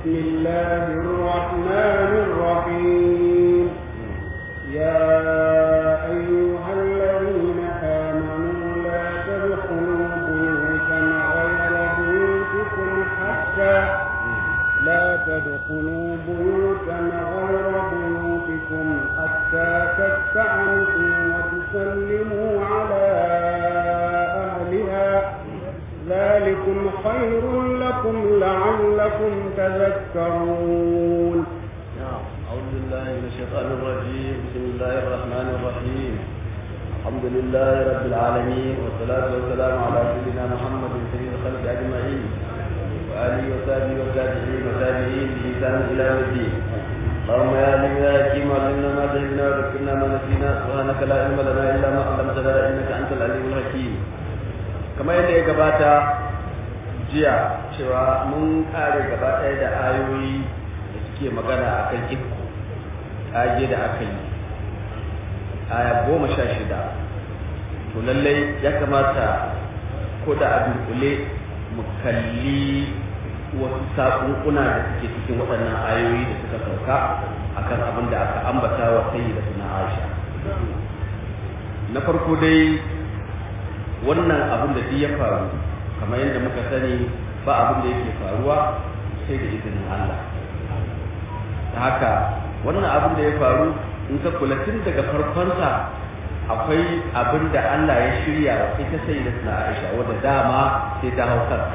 بسم الله الرحمن الرحيم يا أيها الذين آمنوا لا تدخلوا بيوتا غير بيوتكم حتى لا تدخلوا بيوتا غير بيوتكم حتى تستعنسوا وتسلموا على أهلها ذلكم خير لكم لعلكم تذكرون نعم أعوذ بالله من الشيطان الرجيم بسم الله الرحمن الرحيم الحمد لله رب العالمين والصلاة والسلام على سيدنا محمد سيد الخلق أجمعين وآله وصحبه والتابعين والتابعين بإحسان إلى يوم الدين اللهم يا عليم يا حكيم علمنا ما جهلنا وذكرنا ما نسينا سبحانك لا علم لنا إلا ما علمتنا إنك أنت العليم الحكيم kamar yadda ya gabata jiya cewa mun kare gaba ɗaya da ayoyi da suke magana a kan ikko ƙage da aka yi aya goma sha shida to lallai ya kamata ko da a dunkule mu kalli wasu saƙunƙuna da suke cikin waɗannan ayoyi da suka sauka akan abin da aka ambata wa sayi da suna aisha na farko dai wannan abin da duk ya faru kamar yadda muka sani ba abin da yake faruwa sai da izinin Allah ta haka wannan abin da ya faru in ka kula tun daga farkonsa akwai abin da Allah ya shirya wa ita sai da suna Aisha wadda dama sai ta hau kansa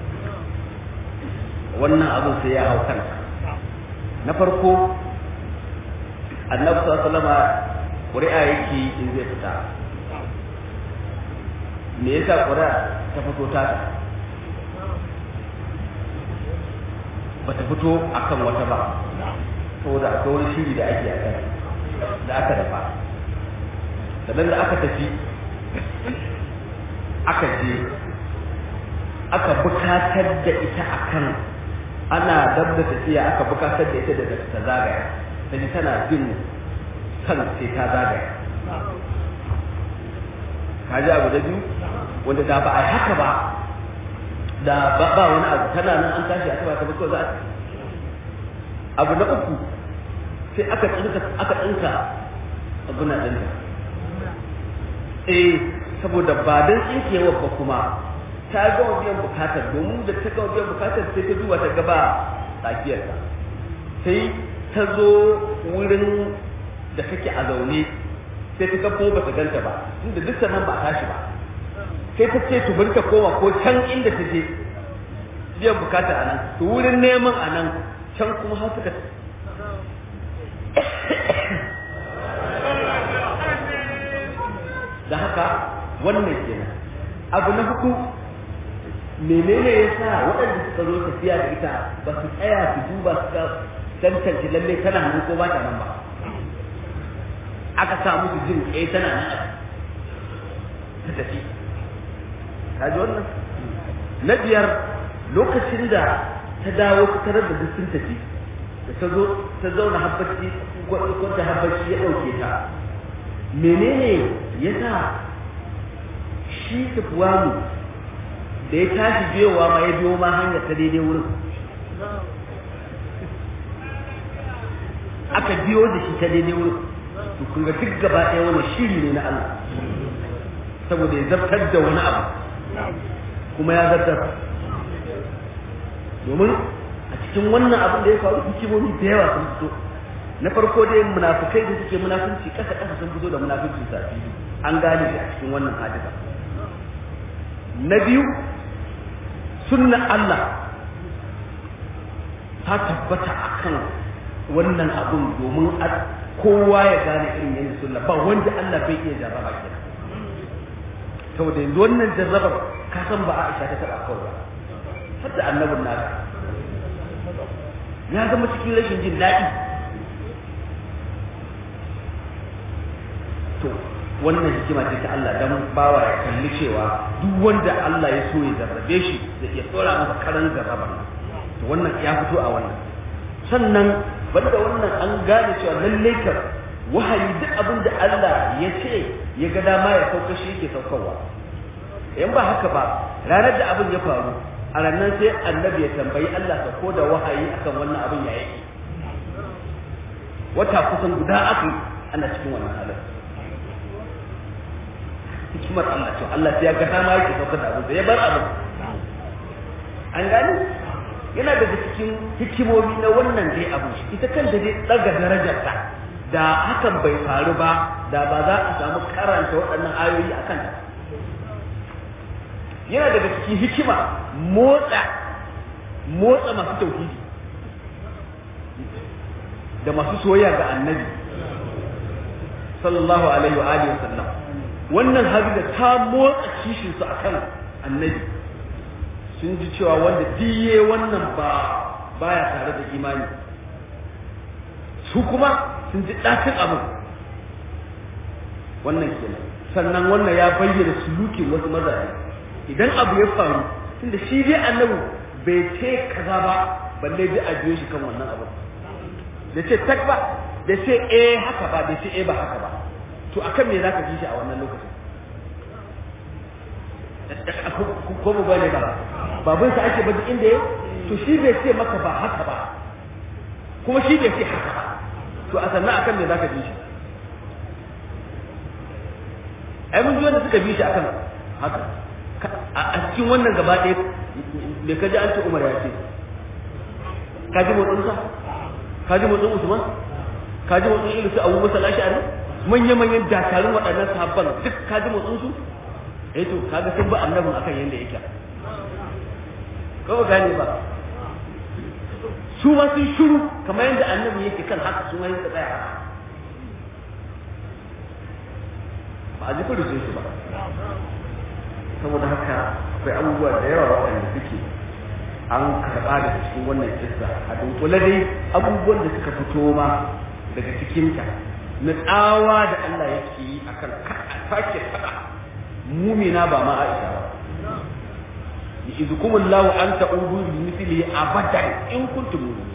wannan abin sai ya hau kansa na farko annabi sallallahu alaihi wasallam ƙuri'a yake in zai fita me yasa ƙuri'a ta fito ta ba ta fito akan wata ba saboda akwai wani shiri da ake akan da aka dafa sannan da aka tafi aka je aka bukatar da ita akan ana dab da tafiya aka bukatar da ita da ta zagaya ta ji tana jin kan sai ta zagaya ka ji abu da biyu wanda da ba a yi haka ba da ba wani abu tana nan an tashi aka ba ta ba za a abu na uku sai aka tsinka aka tsinka abu na ɗinka eh saboda ba dan tsinkewar ba kuma ta gama biyan bukatar domin da ta gama biyan bukatar sai ta duba ta gaba tsakiyarta sai ta zo wurin da kake a zaune sai ta ga ko ba ta ganta ba inda duk nan ba a tashi ba sai ta ce to bari ta koma ko can inda ta je biyan bukata a nan to wurin neman a nan can kuma har suka da haka wannan kenan abu na hudu menene ya sa waɗanda suka zo tafiya da ita ba su tsaya su duba su ga tantance lalle tana nan ko ba ta nan ba aka sa musu jin eh tana nan ta tafi kaji wannan na biyar lokacin da ta dawo ta tarar da duk sun tafi da ta zo ta zauna habbaci kwanta habbaci ya ɗauke ta menene ya sa shi tafuwanu da ya tashi biyowa ma ya biyo ma hanyar ta daidai wurin aka biyo da shi ta daidai wurin to kun ga duk gaba ɗaya wani shiri ne na Allah saboda ya zartar da wani abu kuma ya zartar domin a cikin wannan abin da ya faru hikimomi da yawa sun fito na farko dai munafukai da suke munafunci ƙasa ƙasa sun fito da munafuncin sa an gane shi a cikin wannan hadisa na biyu sunnan Allah ta tabbata akan wannan abun domin kowa ya gane irin yayin sunna ba wanda Allah bai iya jarraba kenan saboda yanzu wannan jarrabar ka san ba Aisha ta taba kawai ba har da annabin naka ya zama cikin rashin jin daɗi to wannan hikima ce ta Allah dan bawa ya kalli cewa duk wanda Allah ya so ya jarrabe shi da ya tsora masa karan jarrabar to wannan ya fito a wannan sannan banda wannan an gane cewa lallai ka wahayi duk abin da Allah ya ce ya ga dama ya sauka shi yake saukarwa in ba haka ba ranar da abin ya faru a ranar sai annabi ya tambayi Allah ka ko da wahayi akan wannan abin ya yake wata kusan guda aka ana cikin wannan halin hikimar Allah to Allah sai ya ga dama yake saukar da abin sai ya bar abin an gani yana daga cikin hikimomi na wannan dai abu ita kanta dai daga darajarta da hakan bai faru ba da ba za a samu karanta waɗannan ayoyi a kanta yana daga cikin hikima motsa motsa masu tauhidi da masu soyayya ga annabi sallallahu alaihi wa alihi wasallam wannan hadida ta motsa kishin su akan annabi sun ji cewa wanda diye wannan ba baya tare da imani su kuma sun ji ɗakin abin wannan kenan sannan wannan ya bayyana sulukin wasu mazaje idan abu ya faru tunda shi dai annabi bai ce kaza ba balle ji a biyo shi kan wannan abu da ce tak ba da ce eh haka ba da ce eh ba haka ba to akan me zaka ji shi a wannan lokacin ko mu bane ba babun sa ake baji inda yake to shi bai ce maka ba haka ba kuma shi bai ce haka ba to a sannan akan me zaka bi shi ai mun ji wanda suka bi shi akan haka a cikin wannan gaba ɗaya me kaji an ce Umar ya ce ka ji motsin sa ka ji motsin Usman ka ji motsin Ilu su Abu Musa al-Ash'ari manya manyan dakarun waɗannan sahabban duk ka ji motsin su eh to kaga sun ba annabin akan yanda yake ko gane ba su ma sun shiru kamar yadda annabi yake kan haka su ma yake tsaya haka ba a ji kudu sun su ba saboda haka akwai abubuwa da yawa waɗanda suke an karɓa daga cikin wannan kissa a dunkule dai abubuwan da suka fito ma daga cikinta na tsawa da Allah yake yi akan sake faɗa mumina ba ma Aisha ba يعظكم الله أن تعودوا بمثله أبدا إن كنتم مؤمنين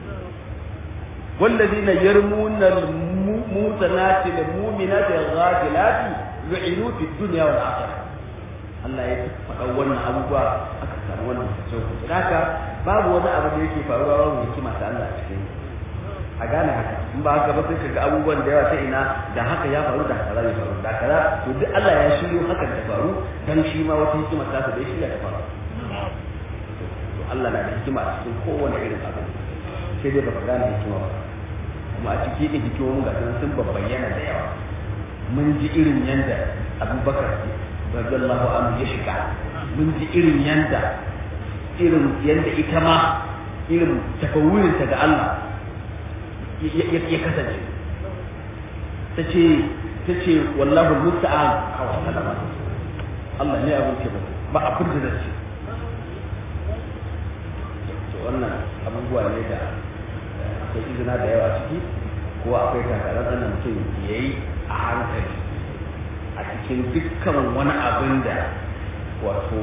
والذين يرمون الموسنات المؤمنات الغافلات لعنوا في الدنيا والآخرة Allah ya faɗa wannan abubuwa aka samu wannan sauƙi haka babu wani abu da yake faruwa babu hikima ta Allah a cikin a gane haka in ba haka ba sai ka ga abubuwan da yawa ta ina da haka ya faru da kaza ya faru da kaza to duk Allah ya shiryo hakan ta faru dan shi ma wata hikima ta da ya shirya ta faru Allah na da hikima a cikin kowane irin abu sai dai baka gane hikima ba kuma a ciki da hikimomin ga sun babbayyana da yawa mun ji irin yanda abubakar radiyallahu anhu ya shiga mun ji irin yanda irin yanda ita ma irin tafawurinta ga Allah ya kasance ta ce ta ce wallahu musta'an a wannan lamarin Allah ne abin ce ba abin da zai ce wannan abubuwa ne da akwai izina da yawa ciki ko akwai takarar da mutum ya yi a hankali a cikin dukkan wani abin da wato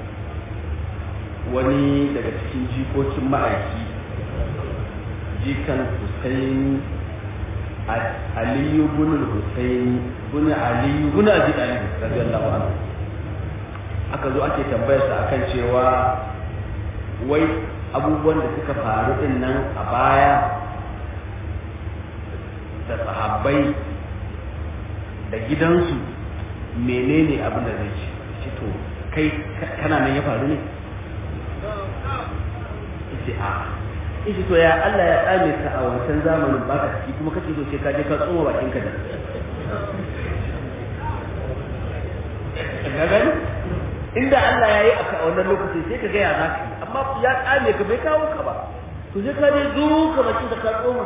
wani daga cikin jikokin ma'aiki jikan Hussein Aliyu bin Hussein bin Aliyu bin Abi Talib radiyallahu anhu aka zo ake tambayar sa akan cewa wai abubuwan da suka faru din nan a baya da sahabbai da gidansu menene abin da zai ci to kai kana nan ya faru ne ce a ishi to ya Allah ya tsame ka a wancan zamanin baka ciki kuma kace so sai ka je ka tsoma bakin ka da ga gani inda Allah ya yi a wannan lokacin sai ka ga ya zaka amma ya tsame ka bai kawo ka ba to sai ka je zo ka bakin da ka tsoma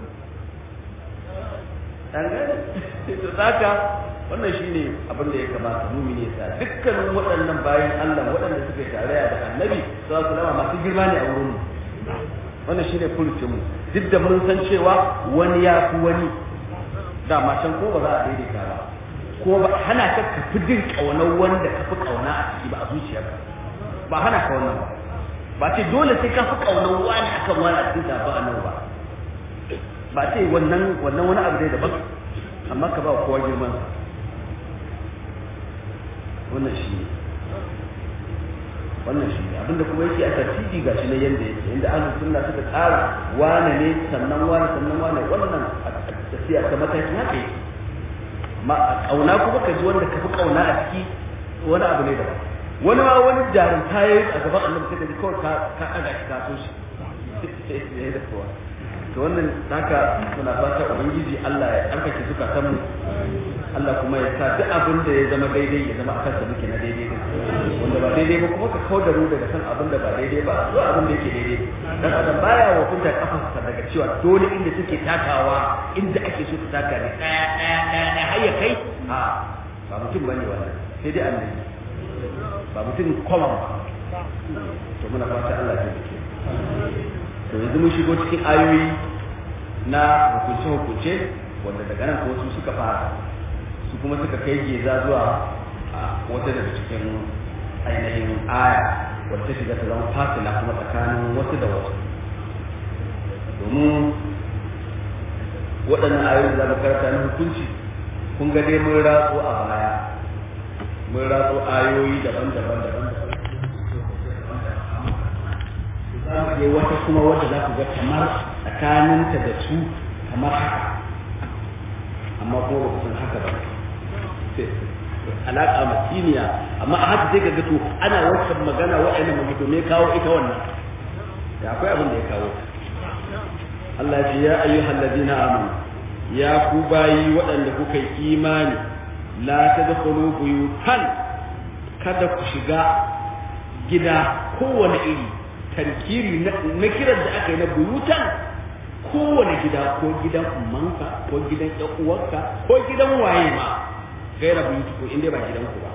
an gane to zaka wannan shine abin da ya kamata mumini ya sa dukkanin waɗannan bayan Allah waɗanda suka tarayya da annabi sallallahu alaihi wasallam masu girma ne a wurin mu wannan shine furucin mu duk da mun san cewa wani ya fi wani da ma can ko ba za a daidaita ba ko ba hana ka ka fi jin kaunar wanda ka fi kauna a ciki ba a zuciyarka ba hana ka wannan ba ba ce dole sai ka fi kaunar wani akan wani a cikin ba annabi ba ba ce wannan wannan wani abu dai daban amma ka ba kowa girman sa wannan shi ne wannan shi ne abinda kuma yake a tartibi ga shi na yanda yake inda ahlus sunna suka tsara wane ne sannan wane sannan wane wannan a tafiya ta mataki haka yake ma kauna kuma ka ji wanda ka fi kauna a ciki wani abu ne daban wani ma wani jarumta ya yi a gaban annabi sai ka ji kawai ka ka ɗaga shi ka so shi da kowa to wannan haka muna fata ubangiji Allah ya tsarkake zukatan mu Allah kuma ya sa duk abin da ya zama daidai ya zama akan sa muke na daidai din wanda ba daidai ba kuma ka kauda mu daga san abin da ba daidai ba zuwa abin da yake daidai dan adam baya wa kunta kafarsa daga cewa dole inda take takawa inda ake so ta taka ne daya daya daya daya har ya kai a ba mutum bane wannan sai dai annabi ba mutum common ba to muna fata Allah ya tabbata to yanzu mun shigo cikin ayoyi na hukunce-hukunce wanda daga nan wasu suka fara su kuma suka kai geza zuwa wata daga cikin ainihin aya wadda ta shiga ta zama fasila kuma tsakanin wasu da wasu domin waɗannan ayoyi da za karanta na hukunci kun ga dai mun ratso a baya mun ratso ayoyi daban-daban daban-daban za mu je wata kuma wadda za ku ga kamar tsakaninta da su kamar haka amma kuma ba ku san haka ba alaƙa matiniya amma a haka sai ka ga to ana wancan magana wa'annan magana me kawo ita wannan da akwai abin da ya kawo Allah ya ce ya ayyuhal ladina amanu ya ku bayi waɗanda kuka yi imani la tadkhulu buyutan kada ku shiga gida kowane iri tarkiri na kiran da aka yi na buyutan kowane gida ko gidan ummanka ko gidan ƴan uwarka ko gidan waye ma gaira buyutu ko inda ba gidan ku ba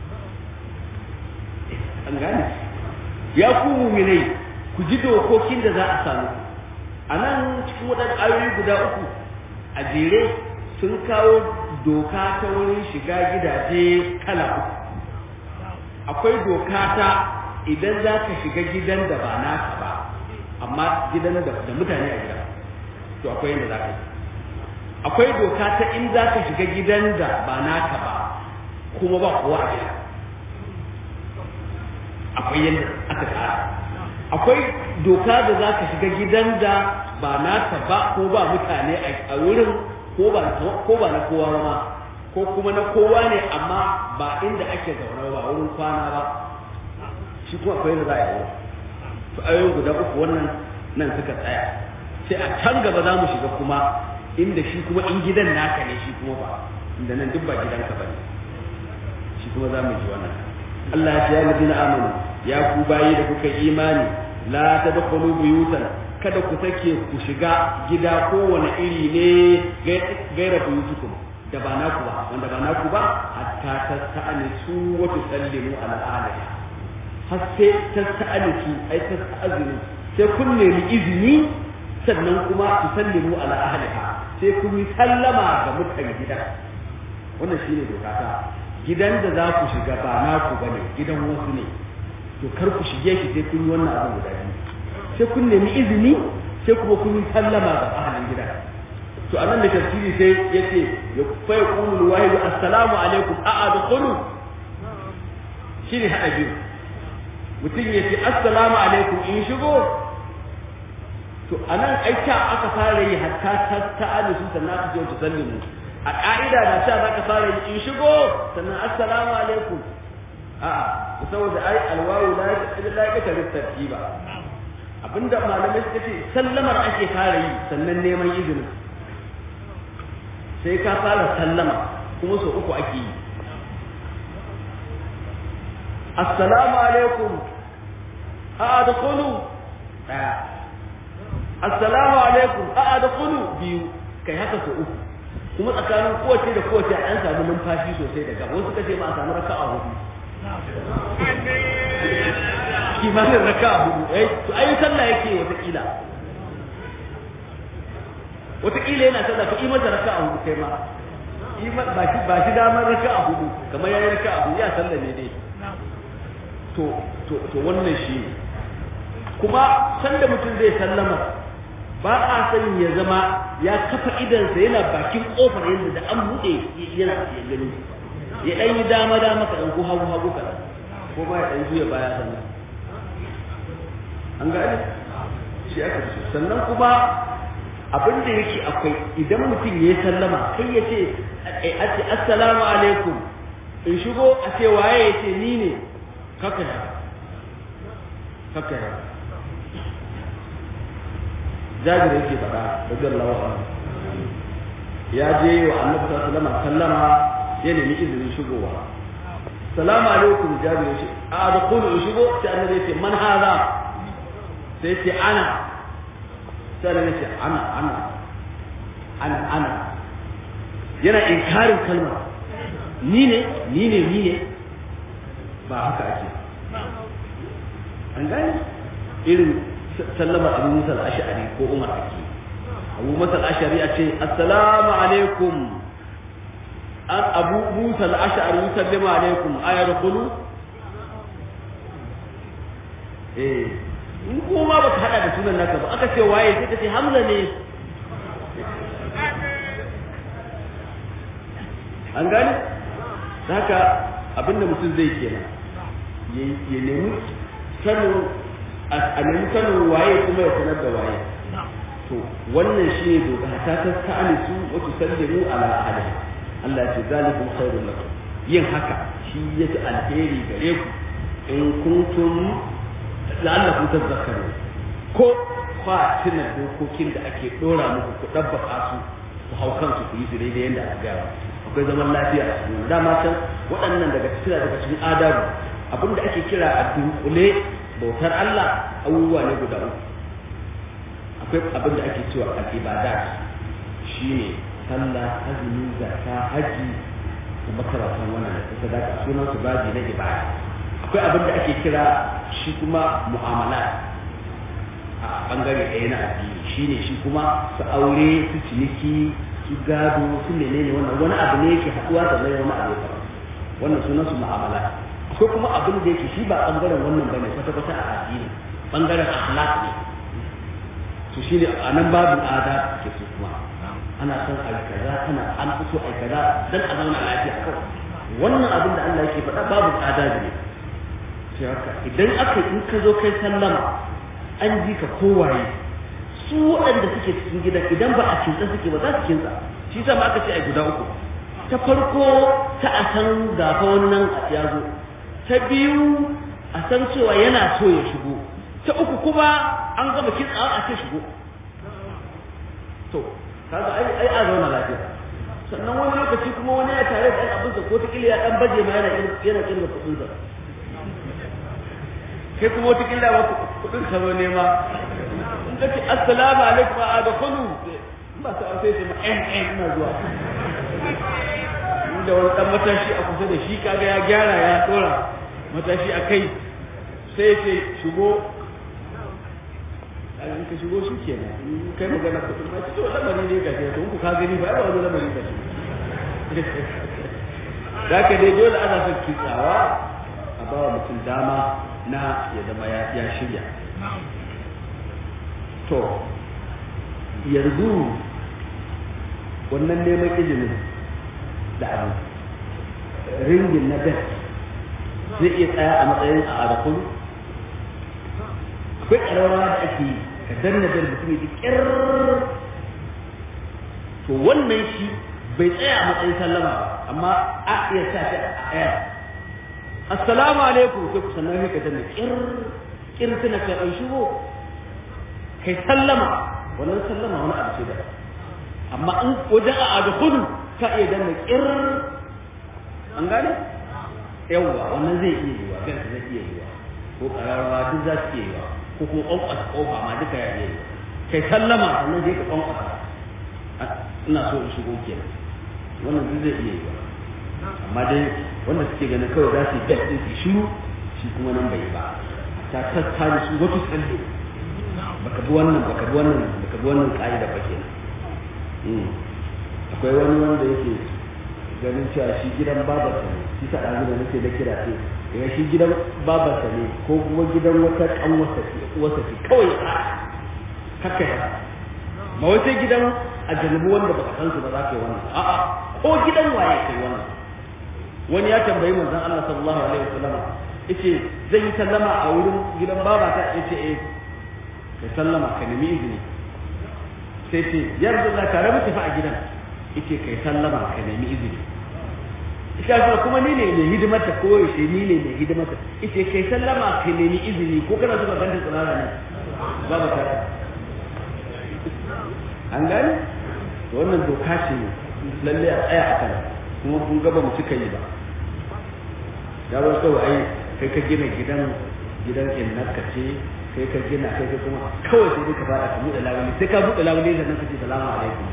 an gane ya ku muminai ku ji dokokin da za a samu a nan cikin waɗannan ayoyi guda uku a jere sun kawo doka ta wurin shiga gidaje kala uku akwai doka ta idan za ka shiga gidan da ba naka ba amma gidan da mutane a gida to akwai yadda za ka yi akwai doka ta in za ka shiga gidan da ba naka ba kuma ba kowa a gida akwai yadda aka tsara akwai doka da za ka shiga gidan da ba naka ba ko ba mutane a wurin ko ba na kowa ba ko kuma na kowa ne amma ba inda ake zaune ba wurin kwana ba shi kuma akwai yadda za a yi to ayoyin guda uku wannan nan suka tsaya sai a can gaba za mu shiga kuma inda shi kuma in gidan naka ne shi kuma ba inda nan duk ba gidanka ba ne shi kuma za mu ji wannan Allah ya ce ya ladina amanu ya ku bayi da kuka imani la tadkhulu buyutan kada ku sake ku shiga gida kowane iri ne gaira buyutukum da ba naku ba wanda ba naku ba hatta tasta'anisu wa tusallimu ala ahliha har sai tasta'anisu ai tasta'azinu sai kun nemi izini sannan kuma tusallimu ala ahliha sai kun yi sallama ga mutan gida wannan shine doka ta gidan da za ku shiga ba naku bane gidan wasu ne to kar ku shige shi sai kun yi wannan abu guda biyu sai kun nemi izini sai kuma kun yi sallama ga ahalin gida to anan da tafsiri sai yace ya fa yaqulu wahid assalamu alaikum a adkhulu shine hada biyu mutum ya ce assalamu alaikum in shigo to anan aika aka fara yi hatta ta ta'alu sannan aka ce ta sallimu a ka'ida da ta zaka fara yi in shigo sannan assalamu alaikum a'a saboda ai alwawu la la ya ta tartiba abinda malamai suka ce sallamar ake fara yi sannan neman izini sai ka fara sallama kuma so uku ake yi assalamu alaikum a adkhulu daya assalamu alaikum a adkhulu biyu kai haka so uku kuma tsakanin kowace da kowace an samu numfashi sosai daga wasu kace ba a samu raka'a hudu kimanin raka hudu eh to ayi sallah yake watakila watakila yana sallah ka imanta raka hudu kai ma ima ba shi ba shi damar raka hudu kamar yayin raka hudu ya sallah ne dai to to to wannan shi kuma sanda mutum zai sallama ba a san ya zama ya kafa idansa yana bakin kofar yadda da an buɗe yana ya gani ya ɗan yi dama dama ka ɗan ko hagu hagu kaɗan ko ma ya ɗan juya baya sannan an gane shi aka ce sannan kuma abin da yake akwai idan mutum ya yi sallama kai ya ce a ce assalamu alaikum in shigo a ce waye ya ce ni ne kaka ya kaka ya jabir yake faɗa radiyallahu anhu ya je wa annabi sallallahu alaihi wasallam sallama ya nemi izinin shigowa salamu alaikum jabir yace a da kullu in shigo sai annabi yace man hada sai yace ana sai annabi yace ana ana ana ana yana inkarin kalma ni ne ni ne ni ne ba haka ake an gane irin sallama abu musa al-ash'ari ko umar ake abu musa al-ash'ari a ce assalamu alaikum an abu musa al-ash'ari yusallimu alaikum ayadkhulu eh in kuma baka hada da sunan naka ba aka ce waye sai ka ce hamza ne an gane haka abinda mutum zai kenan ya nemi sanin a nemi sanin waye kuma ya sanar da waye to wannan shi ne doka ta ta ta'ani su wa tusallimu ala ahli Allah ya ce zalikum khairul lakum yin haka shi yake alheri gare ku in kuntum la'allakum tadhakkarun ko kwa tuna dokokin da ake dora muku ku dabbaka su ku hau kansu ku yi su daidai yadda aka gaya akwai zaman lafiya a cikin dama can waɗannan daga cikin daga cikin adabu abinda ake kira a dunkule bautar Allah abubuwa ne guda uku akwai abin da ake cewa al-ibadat shine sallah azumi zakka haji da makarantan wannan da kuka daga sunan su baji na ibada akwai abin da ake kira shi kuma mu'amala a bangare ɗaya na addini shine shi kuma su aure su ciniki su gado su menene wannan wani abu ne yake haɗuwa da wani abu ya wannan sunan su mu'amala akwai kuma abin da yake shi ba bangaren wannan bane kwata kwata a addini bangaren akhlaq ne to shi ne a nan babin ada ke su kuma ana son a kaza ana an fito a kaza dan a zauna lafiya kawai wannan abin da Allah yake faɗa babin ada ne sai haka idan aka in ka zo kai sallama an ji ka kowaye su waɗanda suke cikin gidan idan ba a kinsa suke ba za su kinsa shi sa ma aka ce a guda uku ta farko ta a san gafa wannan ya zo ta biyu a san cewa yana so ya shigo ta uku kuma an gama kitsawa a ce shigo to kaga ai ai a zauna lafiya sannan wani lokaci kuma wani ya tare da ɗan abinsa ko ta kila ya ɗan baje ma yana yana kirga kuɗin sa kai kuma wata kila ba kuɗin ka zo nema in ka ce assalamu alaikum a da kulu ba sa sai ce ma en en ina zuwa inda wani ɗan matashi a kusa da shi kaga ya gyara ya ɗora matashi a kai sai ce shigo in ka shigo shi kenan in kai magana kuɗin ma to lamari ne ga ke ku ka gani ba ba wani lamari ba da ka dai dole ana son kitsawa a ba wa mutum dama na ya zama ya shirya to yanzu wannan neman izinin da abin ringin na best zai iya tsaya a matsayin a arakun akwai ƙararrawa da ake yi ka danna da mutum ya ji ƙyar to wannan shi bai tsaya a matsayin sallama ba amma a iya sa shi a ɗaya assalamu alaikum sai ku sannan sai ka danna ƙyar ƙyar tana kai an shigo kai sallama wannan sallama wani abu ce da amma in wajen a adkhulu ka iya danna ƙyar an gane yawwa wannan zai iya yiwa gan zai iya yiwa ko ƙararrawa duk za su iya yiwa ko kuma ƙwanƙwasa ƙofa ma duka ya yi kai sallama sannan zai ka ƙwanƙwasa ina so in shigo kenan wannan duk zai iya yi amma dai wanda suke ganin kawai za su yi bel ɗin su shiru shi kuma nan bai ba ta tattare su wato tsalle baka bi wannan baka bi wannan baka bi wannan ƙa'ida ba kenan akwai wani wanda yake ganin cewa shi gidan babarsa ne shi ta ɗazu da nake da kira ce daga shi gidan babarsa ne ko kuma gidan wata ƙanwarsa ce uwarsa ce kawai a kakka ya ba wai sai gidan a janubu wanda baka san su ba za ka yi wannan a'a ko gidan waye kai wannan wani ya tambayi manzon Allah sallallahu alaihi wasallam yace zan yi sallama a wurin gidan babata yace eh kai sallama ka nemi izini sai ce yarda Allah tare mu tafi a gidan yace kai sallama ka nemi izini ita kuma kuma ni ne mai hidimar ta ko yaushe ni ne mai hidimar ta yace kai sallama ka nemi izini ko kana so ka ganta tsirara ne ba ba ta an gani to wannan doka ce lalle a tsaya a kan kuma kun gaba mu cika yi ba ya ba kawai ai kai ka gina gidan gidan innaka ce kai ka gina kai ka kuma kawai sai ka fara ka buɗe labule sai ka buɗe labule sannan ka ce salamu alaikum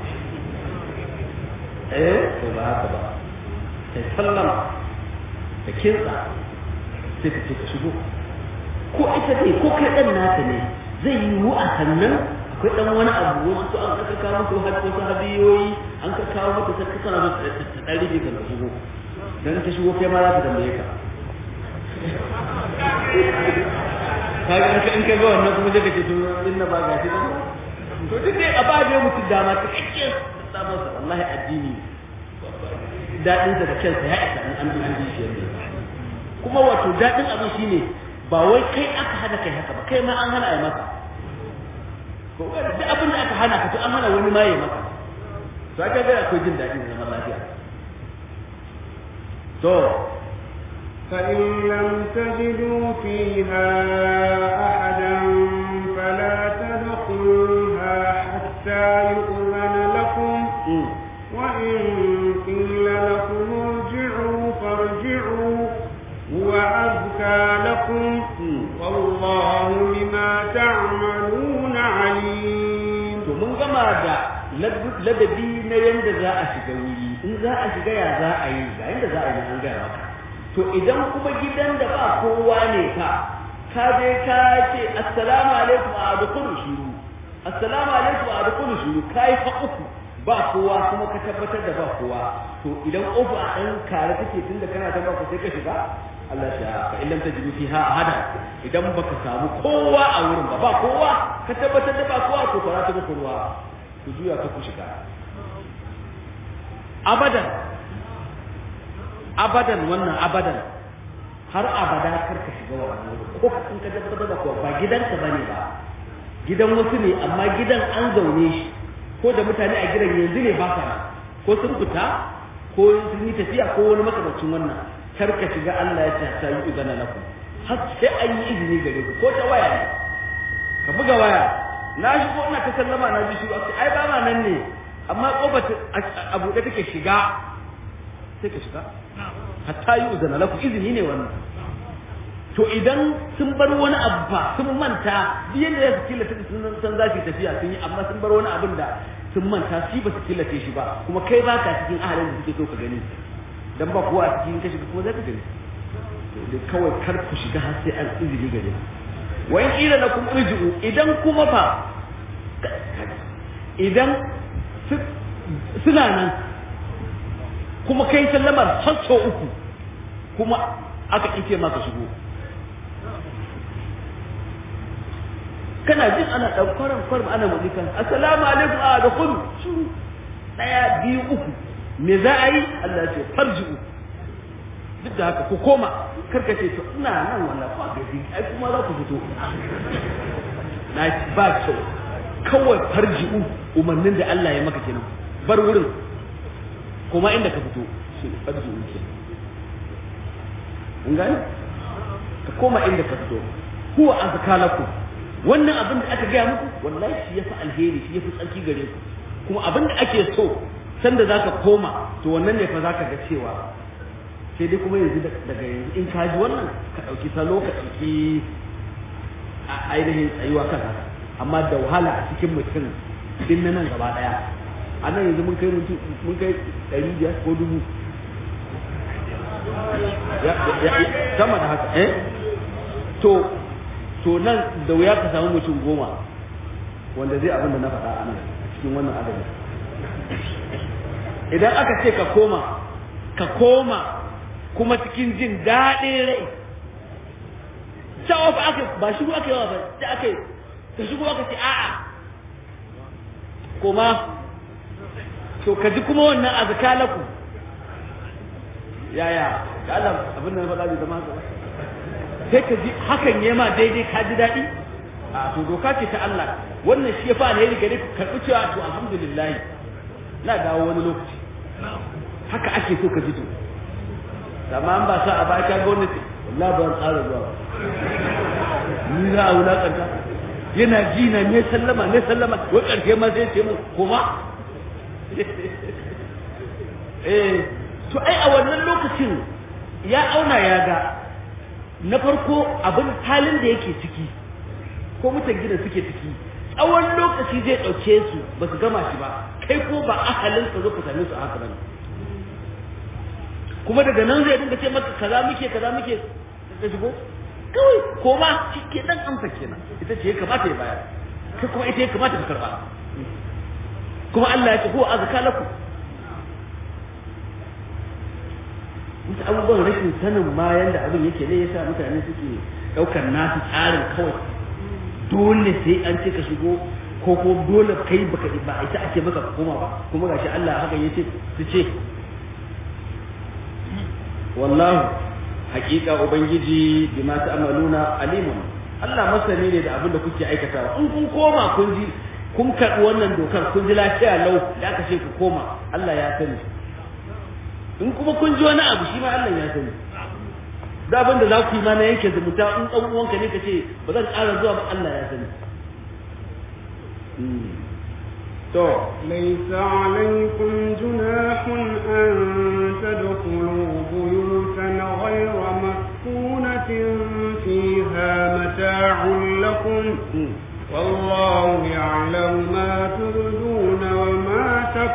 eh to ba haka ba sai sallama da kinsa sai ka ce ka shigo ko ita ce ko kai dan naka ne zai yi mu a sannan akwai dan wani abu wasu an ka kawo musu har wasu hadiyoyi an ka kawo mata sai kana da dan rige kan ka shigo dan ta shigo kai ma za ka tambaye ka kaga in ka in ka ga wannan kuma zai kace to inna ba gashi ba to duk dai a ba da mutum dama ta kake sabon sa wallahi addini dadin sa da kansa ya isa an bi an bi shi yanda kuma wato dadin abin shine ba wai kai aka hana kai haka ba kai ma an hana ai maka ko duk abin da aka hana ka to an hana wani ma ya maka to aka ga akwai jin dadin zaman lafiya to فإن لم تجدوا فيها أحدا فلا تدخلوها حتى يؤذن لكم وإن قيل لكم ارجعوا فارجعوا هو أزكى لكم والله بما تعملون عليم to mun gama da ladabi na yanda za a shiga wuri in za a shiga ya za a yi ga yanda za a yi an gaya maka to idan kuma gidan da ba kowa ne ka ka je ka ce assalamu alaikum a adkhulu shuru assalamu alaikum a adkhulu shuru kai fa uku ba kowa kuma ka tabbatar da ba kowa to idan uku a dan kare take tunda kana ta ba sai ka shiga Allah sha fa illam tajidu fiha ahada idan baka samu kowa a wurin ba ba kowa ka tabbatar da ba kowa to fara ta muku ruwa ku juya ka ku shiga abadan abadan wannan abadan har abada kar ka shiga wannan ko in ka tabbatar da kowa ba gidanka bane ba gidan wasu ne amma gidan an zaune shi ko da mutane a gidan yanzu ne ba sa ko sun fita ko sun yi tafiya ko wani makamancin wannan kar ka shiga Allah ya ce ta yi izana lakum har sai an yi izini gare ku ko ta waya ne ka buga waya na shigo ina ta sallama na ji shigo ai ba ma nan ne amma kofar a buɗe take shiga sai ka shiga hatta yi uzana lakum izini ne wannan to idan sun bar wani abu fa sun manta biyan da ya su killace sun san za su tafiya sun yi amma sun bar wani abin da sun manta shi ba su killace shi ba kuma kai ba ka cikin ahalin da suke so ka gani dan ba kowa a cikin kashi kuma za ka gani da kawai kar ku shiga har sai an izini gare wa in kila lakum irji'u idan kuma fa idan suna nan kuma kai sallamar har sau uku kuma aka ice maka shigo kana jin ana dan kwaran kwaran ana mulkan assalamu alaikum a da kudu shiru daya biyu uku me za a yi Allah ce farji'u duk da haka ku koma karka ce to ina nan wannan ba gaji ai kuma za ku fito na ba kyau kawai farji'u umarnin da Allah ya maka kenan bar wurin kuma inda ka fito shi farji'u ke an gane ka koma inda ka fito huwa azka lakum wannan abin da aka gaya muku wallahi shi yafi alheri shi yafi tsarki gare ku kuma abin da ake so sanda zaka koma to wannan ne fa zaka ga cewa sai dai kuma yanzu daga yanzu in ka ji wannan ka dauki salo ka dauki a ainihin tsayuwa kan haka amma da wahala a cikin mutum din na nan gaba daya a nan yanzu mun kai mun kai ɗari biyar ko dubu sama da haka eh to to nan da wuya ka samu mutum goma wanda zai abin da na faɗa a nan cikin wannan adadin idan aka ce ka koma ka koma kuma cikin jin daɗin rai cewa fa aka ba shigo aka yawa ba sai aka yi ka shigo aka ce a'a koma to ka ji kuma wannan azkalaku yaya da Allah abin da na faɗa bai zama haka ba sai ka ji hakan ya ma daidai ka ji daɗi a to doka ce ta Allah wannan shi ya fa alheri gare ku karɓi cewa to alhamdulillah na dawo wani lokaci haka ake so ka ji to amma an ba sa a baka gwamnati wallahi ban tsara zuwa ni za a wulakanta yana ji na ne sallama ne sallama wai karshe ma sai ce mu kuma eh to ai a wannan lokacin ya auna ya ga na farko abin halin da yake ciki ko mutan gidan suke ciki tsawon lokaci zai ɗauke su ba su gama shi ba kai ko ba ahalin ka zo ka same su a haka bane kuma daga nan zai dinga ce maka kaza muke kaza muke ka shigo kawai koma shi ke nan amsa kenan ita ce ya kamata ya bayar kai kuma ita ya kamata ka karba kuma Allah ya ce huwa azka lakum wasu abubuwan rashin sanin ma yanda abin yake ne yasa mutane suke daukar nasu tsarin kawai dole sai an ce ka shigo ko ko dole kai baka ba ita ake maka koma ba kuma gashi Allah haka yace su ce wallahu haƙiƙa ubangiji bima ta'maluna alimun Allah masani ne da abin da kuke aikatawa in kun koma kun ji kun karɓi wannan dokar kun ji lafiya lau da aka ce ku koma Allah ya sani in kuma kun ji wani abu shi ma Allah ya sani da abin da za ku yi ma na yanke zumunta in ɗan uwanka ne ka ce ba zan ƙara zuwa ba Allah ya sani to ليس عليكم جناح أن تدخلوا بيوتا غير مسكونة فيها متاع لكم والله يعلم ما تبدون وما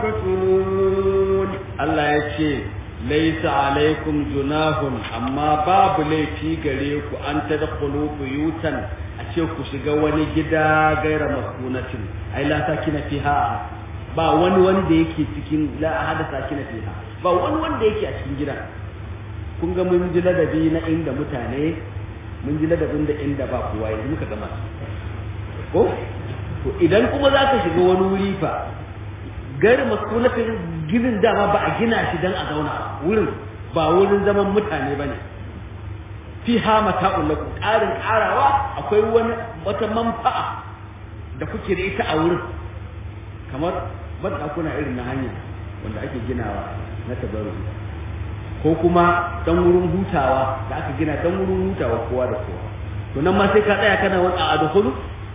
تكتمون Allah ya ce laisa alaikum junahun amma babu laifi gare ku an tadkhulu buyutan a ce ku shiga wani gida gaira maskunatin ai la sakina fiha ba wani wanda yake cikin la ahada sakina fiha ba wani wanda yake a cikin gida kun ga mun ji ladabi na inda mutane mun ji ladabin da inda ba kowa yanzu muka gama ko to idan kuma za ka shiga wani wuri fa gari maskunatin ginin dama ba a gina shi don a zauna wurin ba wurin zaman mutane ba ne fi ha mata'un lakum ƙarin ƙarawa akwai wani wata manfa'a da kuke da ita a wurin kamar banɗakuna irin na hanya wanda ake ginawa na tabarru ko kuma dan wurin hutawa da aka gina dan wurin hutawa kowa da kowa to nan ma sai ka tsaya kana wani a adkhulu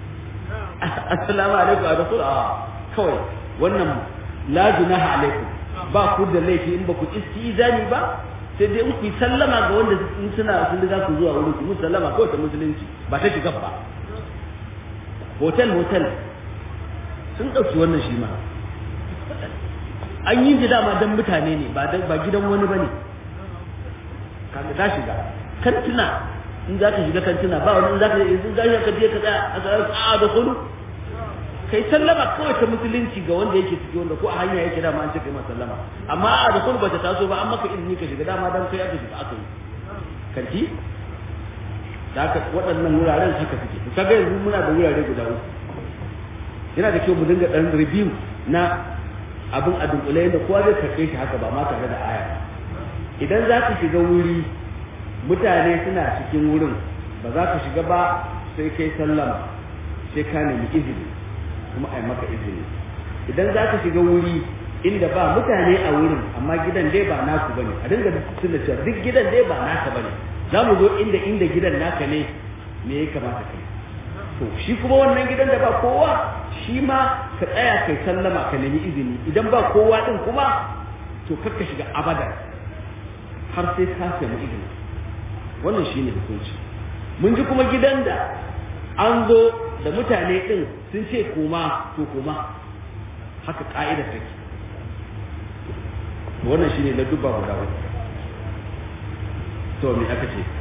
assalamu alaikum adkhulu a kawai wannan la junaha alaikum ba ku da laifi in ba ku istizani ba sai dai in ku sallama ga wanda in suna sun riga ku zuwa wurin ku sallama kawai ta musulunci ba ta shiga ba hotel hotel sun ɗauki wannan shi ma an yi ji dama don mutane ne ba ba gidan wani ba ne kaga ta shiga kantina in za ka shiga kantina ba wani in za ka in za ka je ka tsaya a tsaya a da kudu kai sallama kawai ta musulunci ga wanda yake ciki wanda ko a hanya yake dama an ce kai sallama amma a da kudu bata taso ba an maka izini ka shiga dama dan kai aka shiga aka yi kanti da haka waɗannan wuraren haka suke to kaga yanzu muna da wurare guda uku yana da kyau mu dinga dan review na abin a dunkule yadda kowa zai karɓe shi haka ba ma tare da aya idan za ka shiga wuri mutane suna cikin wurin ba za ka shiga ba sai kai sallama sai ka nemi izini kuma a yi maka izini idan za ka shiga wuri inda ba mutane a wurin amma gidan dai ba naku bane a dinga tuna cewa duk gidan dai ba naka bane za mu zo inda inda gidan naka ne me ya kamata kai to shi kuma wannan gidan da ba kowa shi ma ka tsaya kai sallama ka nemi izini idan ba kowa din kuma to kar ka shiga abada har sai ka samu izini wannan shine hukunci mun ji kuma gidan da an zo da mutane din sun ce koma to koma haka ka'ida take wannan shine na dubba guda uku to me aka ce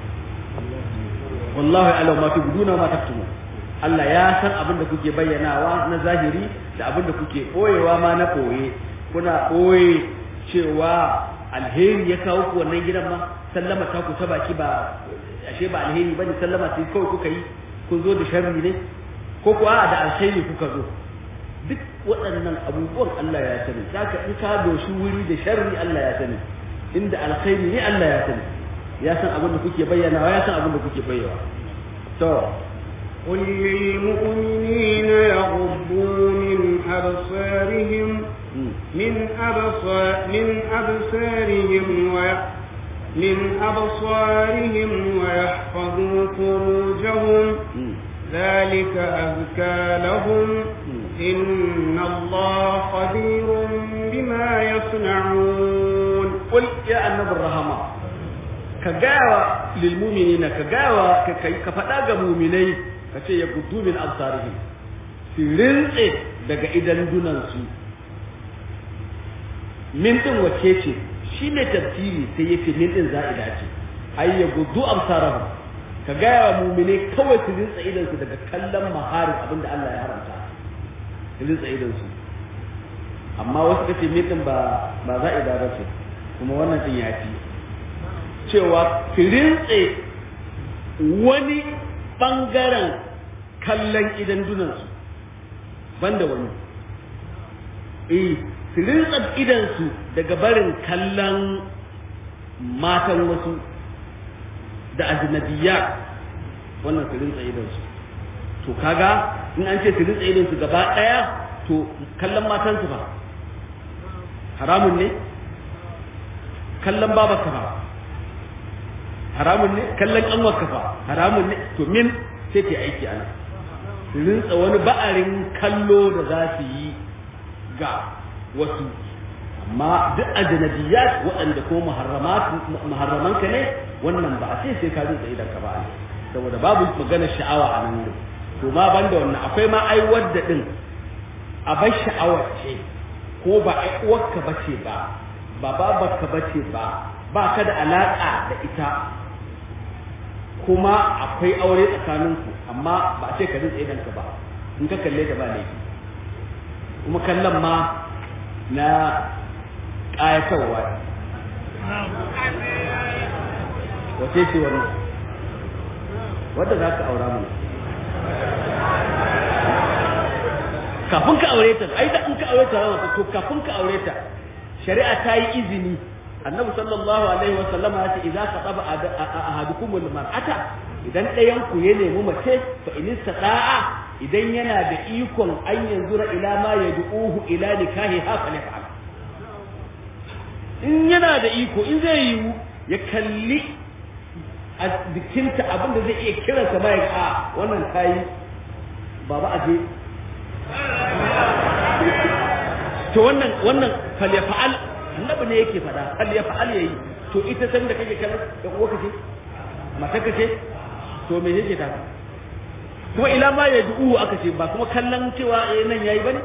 wallahi ala ma tubduna ma taktumu Allah ya san abin da kuke bayyanawa na zahiri da abin da kuke boyewa ma na boye kuna boye cewa alheri ya kawo ku wannan gidan ma sallama ta ku ta baki ba ashe ba alheri bane sallama sai kawai kuka yi kun zo da sharri ne ko kuwa da alheri kuka zo duk waɗannan abubuwan Allah ya sani saka in ka doshi wuri da sharri Allah ya sani inda alkhairi ne Allah ya sani ya san abin da kuke bayyana ya san abin da kuke bayyana to قل للمؤمنين يغضوا من أبصارهم من أبصار من أبصارهم وي من أبصارهم ويحفظوا فروجهم ذلك أزكى لهم إن الله خبير بما يصنعون قل يا النبي الرحمة كجاوة للمؤمنين كجاوة كفتا مؤمنين kace ya gudu min absarihim su rintse daga idan dunansu min din wace ce shi ne tafsiri sai yace min din za'ida ce ay ya gudu absarahum ka gaya wa mumine kawai su rinsa idansu daga kallon maharin abin da Allah ya haramta su rinsa idansu amma wasu kace mitin ba ba za'ida ba ce kuma wannan din ya fi cewa su rintse wani bangaren kallon idan dunansu banda wani eh su rinsa idansu daga barin kallon matan wasu da ajnabiya wannan su rinsa idansu to kaga in an ce su rinsa idansu gaba daya to kallon matansu ba haramun ne kallon babarka ba haramun ne kallon kanwarka fa haramun ne to min sai ta aiki ana su rinsa wani ba'arin kallo da za su yi ga wasu amma duk ajnabiyat waɗanda ko muharramanka ne wannan ba a ce sai ka rinsa idan ka ba ne saboda babu magana sha'awa a nan to ma banda wannan akwai ma ai wadda din a bar sha'awar ce ko ba ai uwarka bace ba ba babarka bace ba ba ka da alaka da ita kuma akwai aure tsakaninku amma ba a ce ka rinsa idan ka ba in ka kalle ta ba laifi kuma kallon ma na ƙayatarwa wace ce wannan wadda za ka aura mana kafin ka aure ta ai da in ka aure ta rama to kafin ka aure ta shari'a ta yi izini annabi sallallahu alaihi wa sallam ya ce idza qataba ahadukum mar'ata idan ɗayan ku ya nemi mace fa in istata'a idan yana da ikon an yanzura ila ma yad'uhu ila nikahi ha fa fa'al in yana da iko in zai yiwu ya kalli a jikinta abin da zai iya kiransa ma ya a wannan kayi baba aje to wannan wannan falyafa'al annabi ne yake fada falyafa'al yayi to ita san da kake kallon da uwa kace mata kace to me yake ta kuma ila ma ya du'u aka ce ba kuma kallon cewa eh nan yayi bane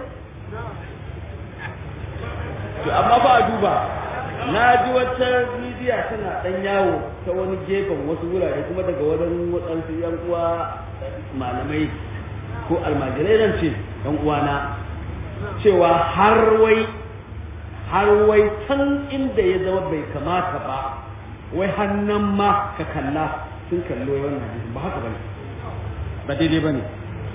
to amma fa a duba na ji wata bidiya tana dan yawo ta wani gefen wasu wurare kuma daga wajen waɗansu yan uwa malamai ko almajirai nan ce yan uwana cewa har wai har wai can inda ya zama bai kamata ba wai hannan ma ka kalla sun kallo wannan hadisin ba haka bane ba daidai bane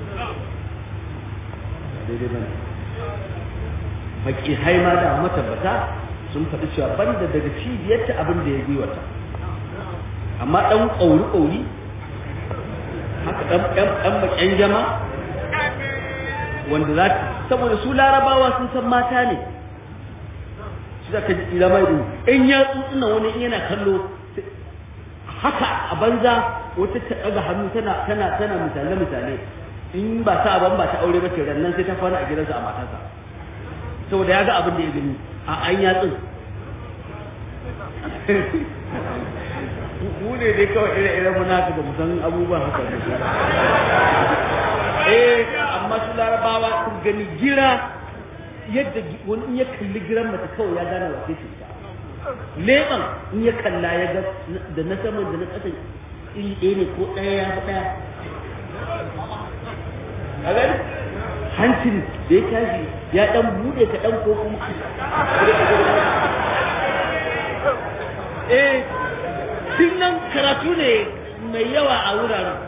ba daidai bane baki haima da matabbata sun faɗi cewa banda daga cibiyarta abin da ya gwiwata amma ɗan ƙauri-ƙauri haka ɗan baƙen jama wanda za ta saboda su larabawa sun san mata ne shi za ka ji ila mai in ya tsutsuna wani in yana kallo haka a banza wata ta ɗaga hannu tana tana tana misale misale in ba ta ban ba ta aure ba ce rannan sai ta kwana a gidansa a matarsa saboda ya ga abin da ya gani a an yatsun mu ne dai kawai ire-iren munaka da musan abubuwan haka da su eh amma su larabawa sun gani gira yadda wani in ya kalli giran mace kawai ya gane wace ce ta leɓen in ya kalla ya ga da na saman da na ƙasan iri ɗaya ne ko ɗaya ya fi ɗaya a gani hancin da ya tashi ya ɗan buɗe ka ɗan ko kuma eh tun nan karatu ne mai yawa a wuraren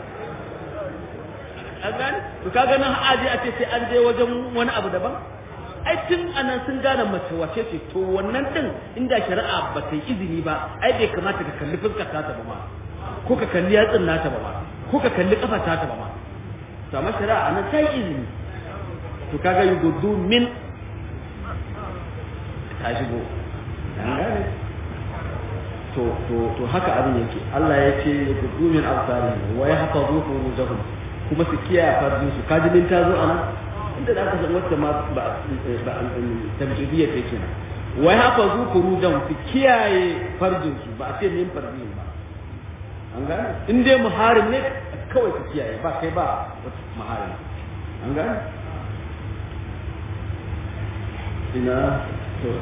an gane to kaga nan aje a ce sai an je wajen wani abu daban ai tun anan sun gane mace wace ce to wannan din inda shari'a ba ta yi izini ba ai bai kamata ka kalli fuskar ta ba ma ko ka kalli yatsin nata ba ma ko ka kalli kafar ta ba ma to amma shari'a anan ta yi izini to kaga yuguddu min ta shigo an gane to to to haka abin yake Allah ya ce yuguddu min absari wa yahfazu furujahum kuma su kiyaye farjin su kaji min ta zo anan inda da aka san wacce ma ba ba tamjidiyya take kenan wa yahfazu furujahum su kiyaye farjin su ba a ce min farjin ba an gane in dai muharim ne kawai ka kiyaye ba kai ba wata muharim an gane ina to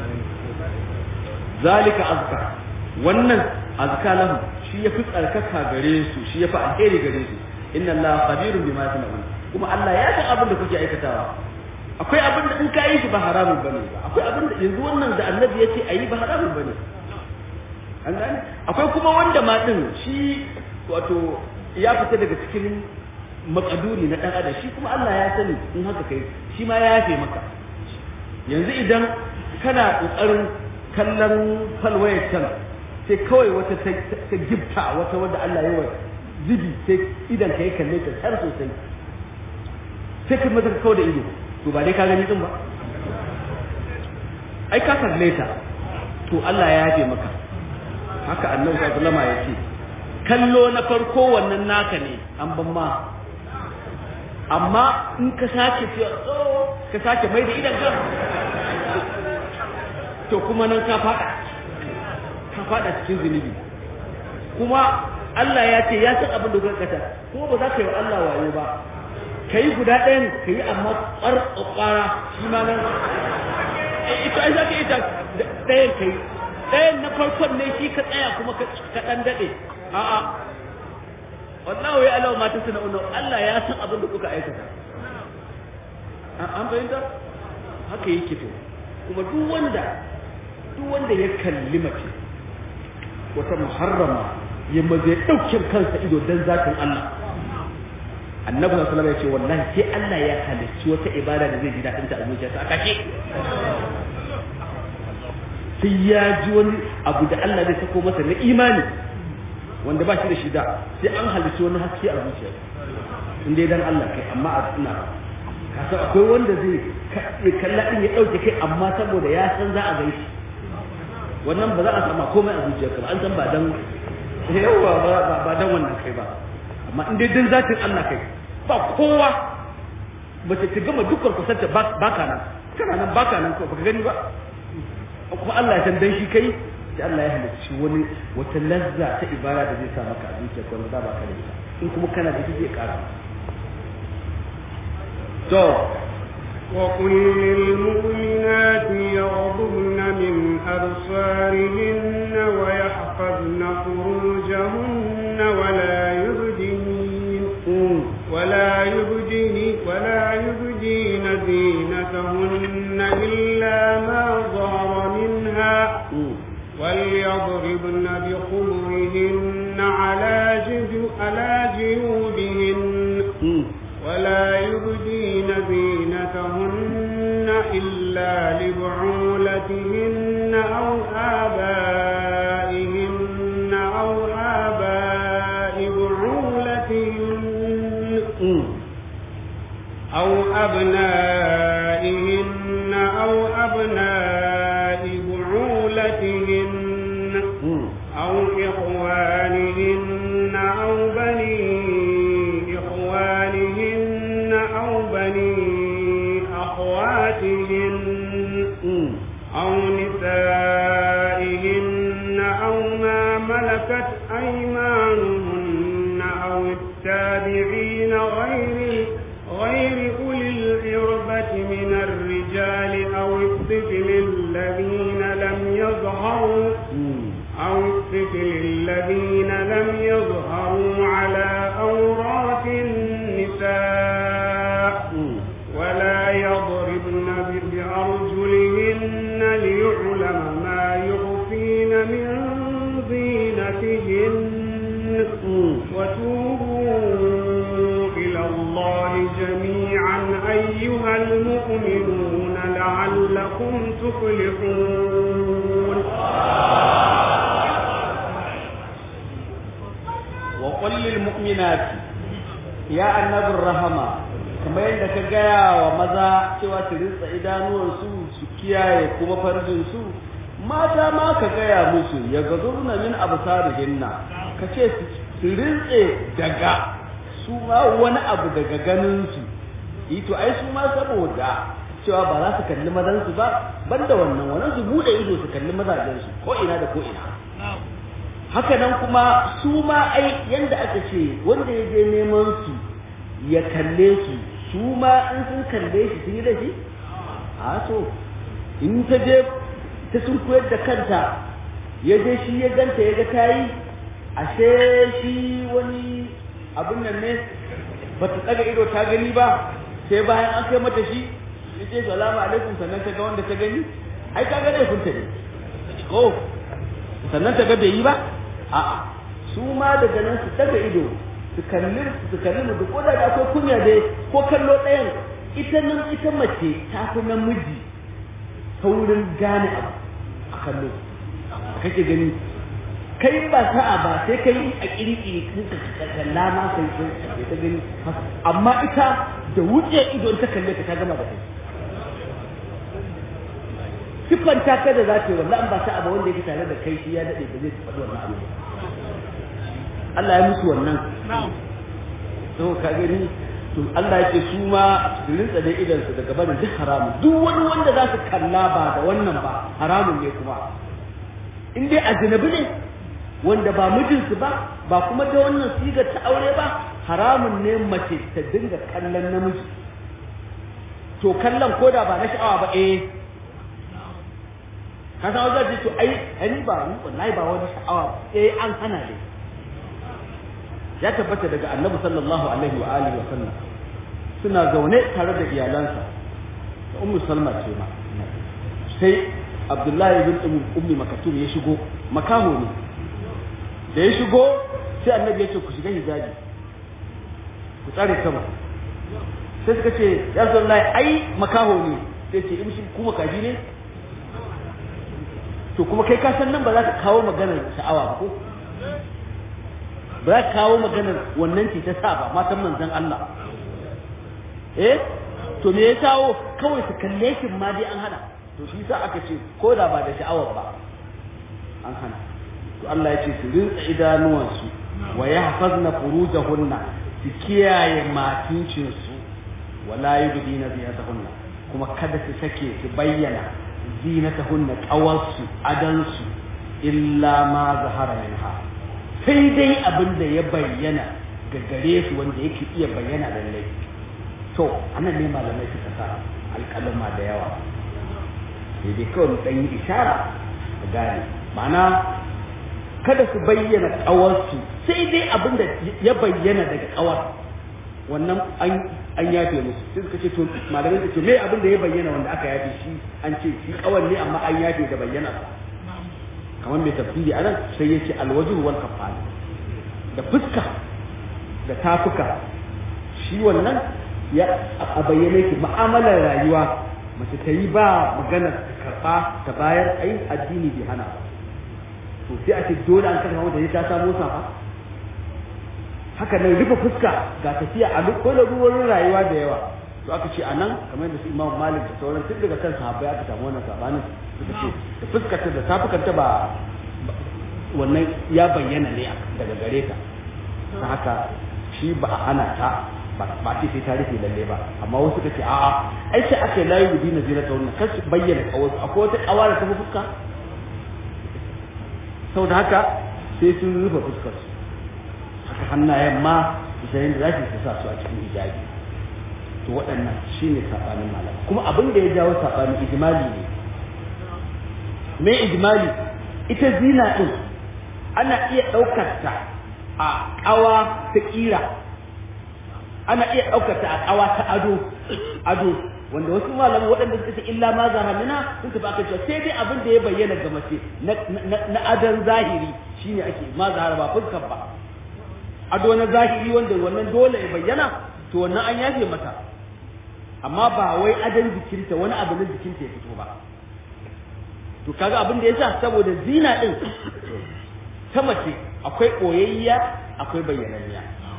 zalika azka wannan azka lahu shi yafi tsarkaka gare su shi yafi alheri gare su inna allaha khabirun bima ta'malun kuma Allah ya san abin da kuke aikatawa akwai abin da in ka yi shi ba haramun bane ba akwai abin da yanzu wannan da annabi ya ce ayi ba haramun bane an gane akwai kuma wanda ma din shi wato ya fita daga cikin makaduri na dan adam shi kuma Allah ya sani in haka kai shi ma ya yafe maka yanzu idan kana kokarin kallon falwayar can sai kawai wata ta gifta wata wanda Allah ya wa zibi sai idan ka yi kalle ta tsar sosai sai ka mata kawai da ido to ba dai ka gani din ba ai ka kalle ta to Allah ya yafe maka haka annabi sallallahu alaihi wasallam ya ce kallo na farko wannan naka ne an ban ma amma in ka sake ce ka sake mai da idan ka to kuma nan ka fada ka fada cikin zunubi kuma Allah ya ce ya san abin da kuka kata ko ba za ka yi wa Allah wayo ba ka yi guda ɗayan ka yi amma ƙwar ƙwara shi ma nan ita ai za ka ita ɗayan ka yi ɗayan na farkon ne shi ka tsaya kuma ka ɗan daɗe a'a wallahu ya alawa mata suna uno Allah ya san abin da kuka aikata an fahimta haka yake to kuma duk wanda duk wanda ya kalli mace wata muharrama ya maze ɗauke kansa ido don zakin Allah annabi sallallahu alaihi wasallam ya ce wallahi sai Allah ya halicci wata ibada da zai ji daɗin ta a zuciyarsa a kake sai ya ji wani abu da Allah zai sako masa na imani wanda ba shi da shida sai an halicci wani haske a zuciya in dai dan Allah kai amma a ina kasa akwai wanda zai kalla din ya dauke kai amma saboda ya san za a gaishe wannan ba za a sama komai a zuciyarka ba an san ba dan yawa ba ba dan wannan kai ba amma in dai dan zatin Allah kai ba kowa mace ta gama dukkan kusanta baka nan kana nan baka nan ko baka gani ba kuma Allah ya san dan shi kai sai Allah ya halicci wani wata lazza ta ibada da zai sa maka a zuciya ko da baka da ita in kuma kana da ita zai kara to وقل للمؤمنات يغضبن من أبصارهن ويحفظن فروجهن ولا يبدين ولا يبدين ولا يبدين زينتهن إلا ما ظهر منها وليضربن بخمرهن على جيوب على جيوبهن ولا يبدين زينتهن إلا لبعولتهن أو آبائهن أو آباء بعولتهن أو أبنائهن أو أبناء بعولتهن أو إخوانهن أو بني إخوانهن أو بني أخواتهن أو نسائهن أو ما ملكت أيمانهن أو التابعين غير غير أولي الإربة من الرجال أو الطفل الذين لم يظهروا أو الطفل الذين لم يظهروا على أورات النساء ولا يضربن بأرجلهن ليعلم ما يخفين من زينتهن وتوبوا إلى الله جميعا أيها المؤمنون لعلكم تفلحون وقل للمؤمنات ya annabin rahama kamar yadda ka gaya wa maza cewa su rinsa idanuwansu su kiyaye kuma farjinsu mata ma ka gaya musu ya gazurna min absarihinna ka ce su rintse daga su ma wani abu daga ganinsu ito ai su ma saboda cewa ba za su kalli mazansu ba banda wannan wannan su bude ido su kalli mazajensu ko ina da ko ina haka nan kuma su ma ai yanda aka ce wanda ya je neman su ya kalle su su ma in sun kalle shi sun yi da shi a so in ta je ta sun koyar da kanta ya je shi ya ganta ya ga ta yi ashe shi wani abin nan ne ba ta tsaga ido ta gani ba sai bayan an kai mata shi ya ce salamu alaikum sannan ta ga wanda ta gani ai ka ga laifinta ne ko sannan ta ga bai yi ba a'a su ma daga nan su daga ido su kalli su kalli mu ko da akwai kunya dai ko kallo ɗayan ita nan ita mace ta fi namiji saurin gane abu a kallo kake gani kai ba sa'a ba sai kai a kirkiri ka kalla ma sai sai ta gani amma ita da wuce ido ta kalle ka ta gama da kai siffanta ka da za ta yi wallahi ba sa'a ba wanda yake tare da kai shi ya dade ba zai faɗi wannan abu Allah ya musu wannan to ka gani to Allah yake su ma su rinsa da idan su daga barin duk haramun duk wani wanda za su kalla ba da wannan ba haramun ne kuma in dai ajnabi ne wanda ba mijinsu ba ba kuma da wannan sigar ta aure ba haramun ne mace ta dinga kallon namiji to kallon koda ba na sha'awa ba eh ka san wajen to ai ani ba ni wallahi ba wani sha'awa eh an hana dai ya tabbata daga annabi sallallahu alaihi wa alihi wa sallam suna zaune tare da iyalansa da ummu salma ce ma sai abdullahi bin ummi makatum ya shigo makaho ne da ya shigo sai annabi ya ce ku shiga hijabi ku tsare sama sai suka ce ya sallallahu ai makaho ne sai ce in shi kuma kaji ne to kuma kai ka san nan ba za ka kawo maganar sha'awa ba ko ba za ka kawo maganar wannan ce ta sa ba matan manzon Allah eh to me ya kawo kawai su kalle shi ma dai an hana to shi sa aka ce ko da ba da sha'awar ba an hana to Allah ya ce su rinsa idanuwansu wa yahfazna furujahunna su kiyaye matincinsu wala yubdina zinatahunna kuma kada su sake su bayyana zinatahunna qawarsu adansu illa ma zahara minha sai dai abin da ya bayyana ga gare su wanda yake iya bayyana lallai to anan ne malamai suka sa alƙalama da yawa sai dai kawai dan yi ishara a gane ma'ana kada su bayyana ƙawarsu sai dai abin da ya bayyana daga ƙawar wannan an yafe musu sai suka ce to malamai su ce me abin da ya bayyana wanda aka yafe shi an ce shi ƙawar ne amma an yafe da bayyana kamar mai tafsiri anan sai ya ce alwajhu wal kafan da fuska da tafuka shi wannan ya a bayyane ki mu'amalar rayuwa mace ta yi ba magana ta karɓa ta bayar ai addini bai hana ba to sai a ce dole an karɓa mata ta samu safa haka nan rufe fuska ga tafiya a duk wani ruwan rayuwa da yawa to aka ce a nan kamar da su imam malik da sauran tun daga kan sahabbai aka samu wannan sabanin suka ce da fuskarta da tafukanta ba wannan ya bayyana ne daga gare ta ta haka shi ba a hana ta ba ce sai ta rufe lalle ba amma wasu suka ce a'a ai sai aka layi gudu na zira ta wannan kar su bayyana kawarsu akwai wata kawa da ta fi fuska saboda haka sai sun rufe fuskar su haka hannayen ma isayin da za su sa su a cikin hijabi to waɗannan shine saɓanin malam kuma abin da ya jawo saɓanin ijimali ne me ijimali ita zina ɗin ana iya ɗaukar ta a ƙawa ta ƙira ana iya ɗaukar ta a ƙawa ta ado ado wanda wasu malaman waɗanda suka ce illa ma zahamina sun tafi aka cewa sai dai abin da ya bayyana ga mace na adon zahiri shine ake ma zahara ba fuskar ba ado na zahiri wanda wannan dole ya bayyana to wannan an yafe mata amma ba wai adon jikinta wani abu na jikinta ya fito ba to kaga abin da yasa saboda zina din ta mace akwai koyayya akwai bayyananniya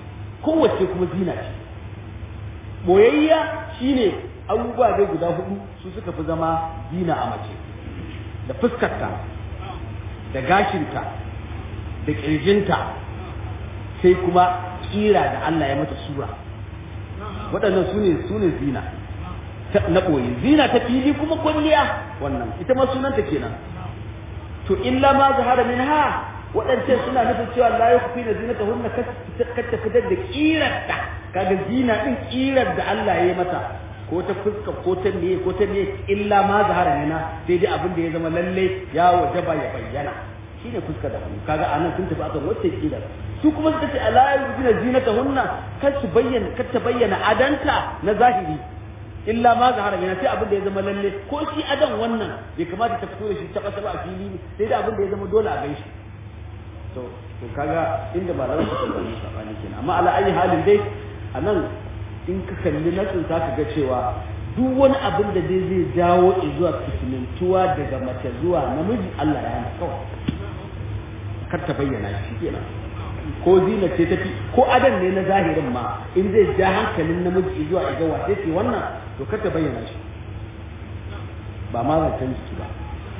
kowace kuma zina ce boyayya shine abubuwa dai guda hudu su suka fi zama zina a mace da fuskarta da gashinta da ƙirjinta sai kuma kira da Allah ya mata sura waɗannan su ne su ne zina na ɓoye zina ta fili kuma kwalliya wannan ita ma sunanta kenan to illa ma zahara min ha waɗancan suna nufin cewa la ya kufi na zinata hunna kar ta fitar da kirarta kaga zina din kirar da Allah ya yi mata ko ta fuska ko ta miye ko ta miye illa ma zahara min ha sai dai abin da ya zama lalle ya wajaba ya bayyana shine fuska da hannu kaga anan sun tafi akan wacce kirar su kuma suka ce ala yuzina zinata hunna kar su bayyana kar ta bayyana adanta na zahiri illa ma zahara mina sai abin da ya zama lalle ko shi adan wannan bai kamata ta fito da shi taba taba a fili ne sai da abin da ya zama dole a gaishe to to kaga inda ba za su kalli sabani kenan amma ala ayi halin dai anan in ka kalli nasin ka ga cewa duk wani abin da dai zai jawo zuwa fitinintuwa daga mace zuwa namiji Allah ya hana kawai kar ta bayyana shi kenan ko zina ce tafi ko adan ne na zahirin ma in zai ja hankalin namiji zuwa ga wace ce wannan to kar ta bayyana shi ba ma zancen jiki ba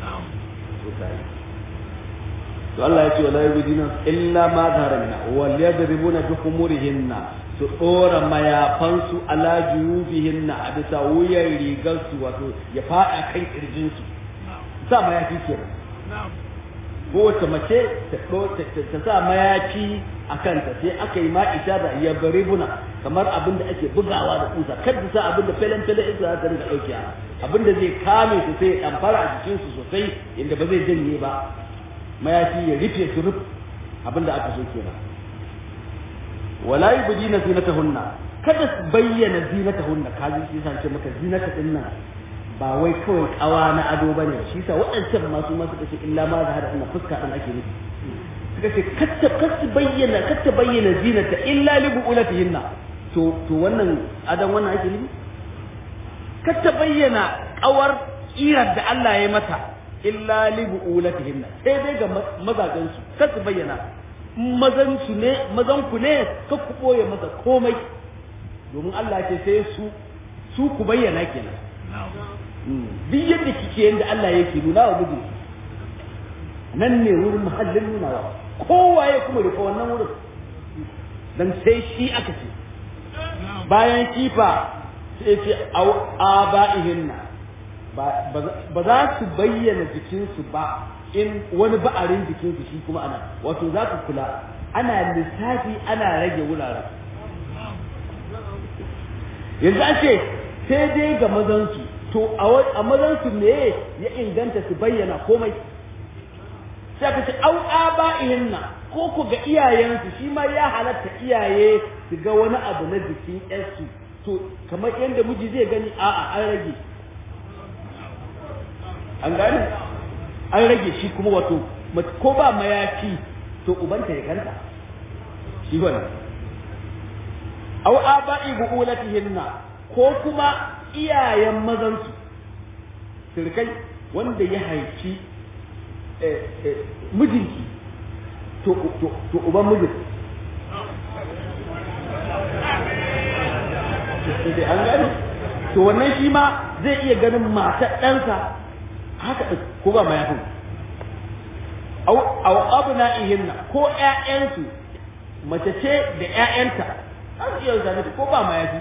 to Allah ya ce wala yubdina illa ma zahara minha wal yadribuna bi khumurihinna su dora mayafan su ala juyubihinna a bisa wuyan rigar su wato ya fada kan kirjin su sa mayafi kenan kowace mace ta sa mayafi a kanta sai aka yi ma'isha da ya bari buna kamar abin da ake bugawa da kusa kar ta sa abin da felen felen ita za ta rinka ɗauke abin da zai kame su sai ya ɗamfara a jikinsu sosai inda ba zai janye ba mayafi ya rufe su ruf abin da aka so kenan wala yubdina zinatahunna kada su bayyana zinatahunna kaji shi san ce maka zinata din nan ba wai kawai kawa na ado bane shi sa waɗancan masu ma suka ce illa ma zahara ina fuska din ake nufi suka ce katta katta bayyana katta bayyana zinata illa li bu'ulatihinna to to wannan adan wannan ake nufi katta bayyana kawar kirar da Allah ya mata illa li bu'ulatihinna sai dai ga mazajen su katta bayyana mazan su ne mazan ku ne ka ku boye masa komai domin Allah ce sai su su ku bayyana kenan duk yadda kike yadda Allah yake nuna wa miji nan ne wurin muhallin nunawa kowa ya kuma rufe wannan wurin dan sai shi aka ce bayan kifa sai ce aba'ihinna ba za su bayyana jikinsu ba in wani ba'arin jikinsu shi kuma ana wato za ku kula ana lissafi ana rage wuraren yanzu an ce sai dai ga mazansu to a mazansu ne ya inganta su bayyana komai sai ka ce au aba'ihinna ko ku ga iyayensu shi ma ya halatta iyaye su ga wani abu na jikin yarsu to kamar yadda miji zai gani a'a an rage an gane an rage shi kuma wato ko ba mayafi to ubanta ya kanta shi wannan au aba'i bu'ulatihinna ko kuma iyayen mazansu sirkai wanda ya haifi mijinki to uban mijin sai an gani to wannan shi ma zai iya ganin matar ɗansa haka ko ba mayafin au abu na ihinna ko ƴaƴansu mace ce da ƴaƴanta har iya zane ko ba mayafi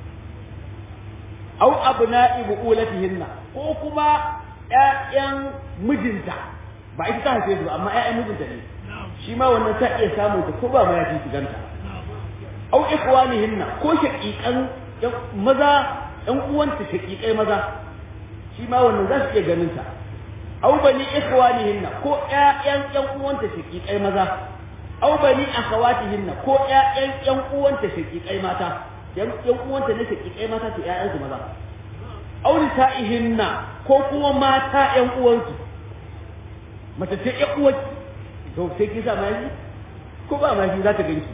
au abna'i bu'ulatihinna ko kuma ƴaƴan mijinta ba ita ta haife su amma ƴaƴan mijinta ne shi ma wannan ta iya samun ta ko ba ma ya fi ganta au ikhwanihinna ko shaqiqan maza ƴan uwanta shaqiqai maza shi ma wannan za su iya ganin ta au bani ikhwanihinna ko ƴaƴan ƴan uwanta shaqiqai maza au bani akhawatihinna ko ƴaƴan ƴan uwanta shaqiqai mata yan yan uwanta ne ke kikai mata ce ƴaƴan su maza auri sa'ihinna ko kuma mata ƴan uwansu mace ce ƴan uwanki to sai kin sa maji ko ba maji za ta ganki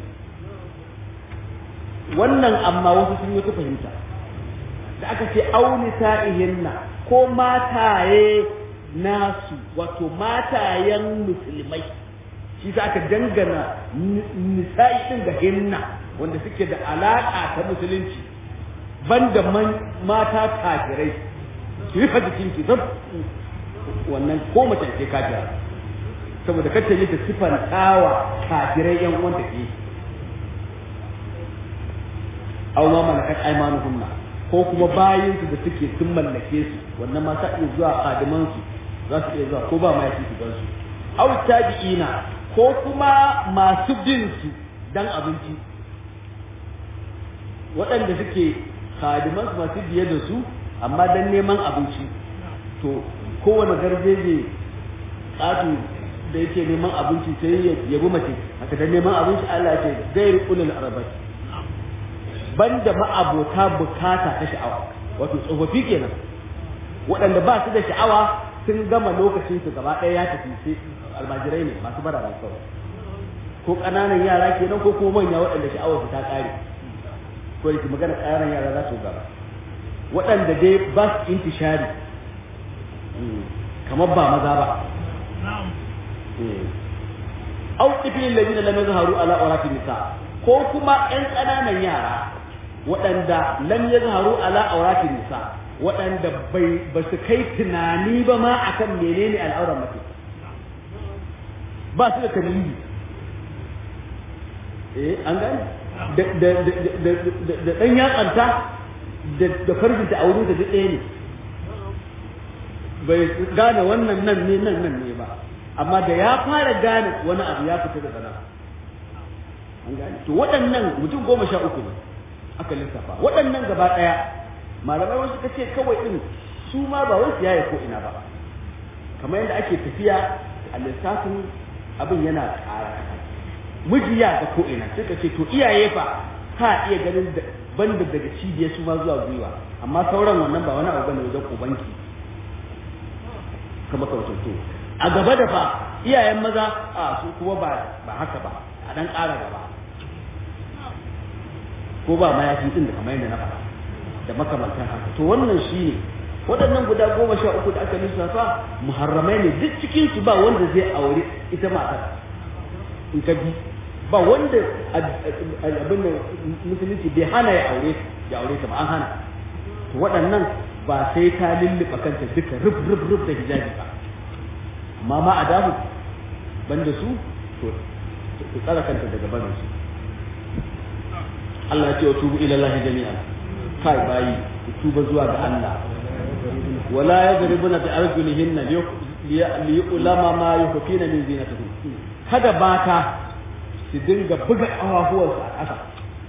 wannan amma wasu sun yi ta fahimta da aka ce auri sa'ihinna ko mataye nasu wato matayen musulmai shi sa aka dangana nisa'i din ga hinna wanda suke da alaƙa ta musulunci banda mata kafirai ki rufe jikinki zan wannan ko mace ce kafira saboda kacce ne ta sifantawa kafirai yan uwan ta ke aw ma malakat aymanuhunna ko kuma bayin su da suke sun mallake su wannan ma sai zuwa kadiman su za su iya zuwa ko ba ma yake su gan su aw tabi'ina ko kuma masu bin su dan abinci waɗanda suke kadiman su masu biye da su amma dan neman abinci to kowane garjeje ƙato da yake neman abinci sai ya yabi mace haka da neman abinci Allah ce gairi ulul arabat banda ma'abota bukata ta sha'awa wato tsofaffi kenan waɗanda ba su da sha'awa sun gama lokacin su gaba ɗaya ya tafi sai almajirai ne masu bara mai kawai ko ƙananan yara kenan ko kuma manya waɗanda sha'awar su ta ƙare ko da magana ƙananan yara za su gaba waɗanda dai ba su intishari kamar ba maza ba au tifilin ladina lam yazharu ala awrati nisa ko kuma ƴan ƙananan yara waɗanda lam yazharu ala awrati nisa waɗanda bai ba su kai tunani ba ma akan menene al'auran mace ba su da tamyizi eh an gane da da da da dan yatsanta da da farjinta a wurin da duk ɗaya ne bai gane wannan nan ne nan nan ne ba amma da ya fara gane wani abu ya fita da sana an gane to waɗannan mutum goma sha uku ne aka lissafa waɗannan gaba ɗaya malamai wasu ka ce kawai ɗin su ma ba wai su yaye ko ina ba kamar yadda ake tafiya a lissafin abin yana ƙara miji ya ga ko ina suka ce to iyaye fa ka iya ganin banda daga cibiyar su ma zuwa gwiwa amma sauran wannan ba wani abu bane wajen ubanki kamar kautar to a gaba da fa iyayen maza a su kuma ba ba haka ba a dan ƙara gaba ko ba mayafi din da kamar yadda na faɗa da makamantan haka to wannan shine waɗannan guda goma sha uku da aka lissafa muharramai ne duk cikin su ba wanda zai aure ita matar in ka bi ba wanda abin da musulunci bai hana ya aure ya aure ta ba an hana to waɗannan ba sai ta lulluɓa kanta duka rub rub rub da hijabi ba amma ma a damu banda su to ku tsara kanta daga barin su Allah ya ce wa tubu ila Allah jami'an kai bayi ku tuba zuwa ga Allah wala yadribuna bi arjulihinna li ulama ma yukfina min zinatihim kada mata su dinga buga ƙafafuwarsu a ƙasa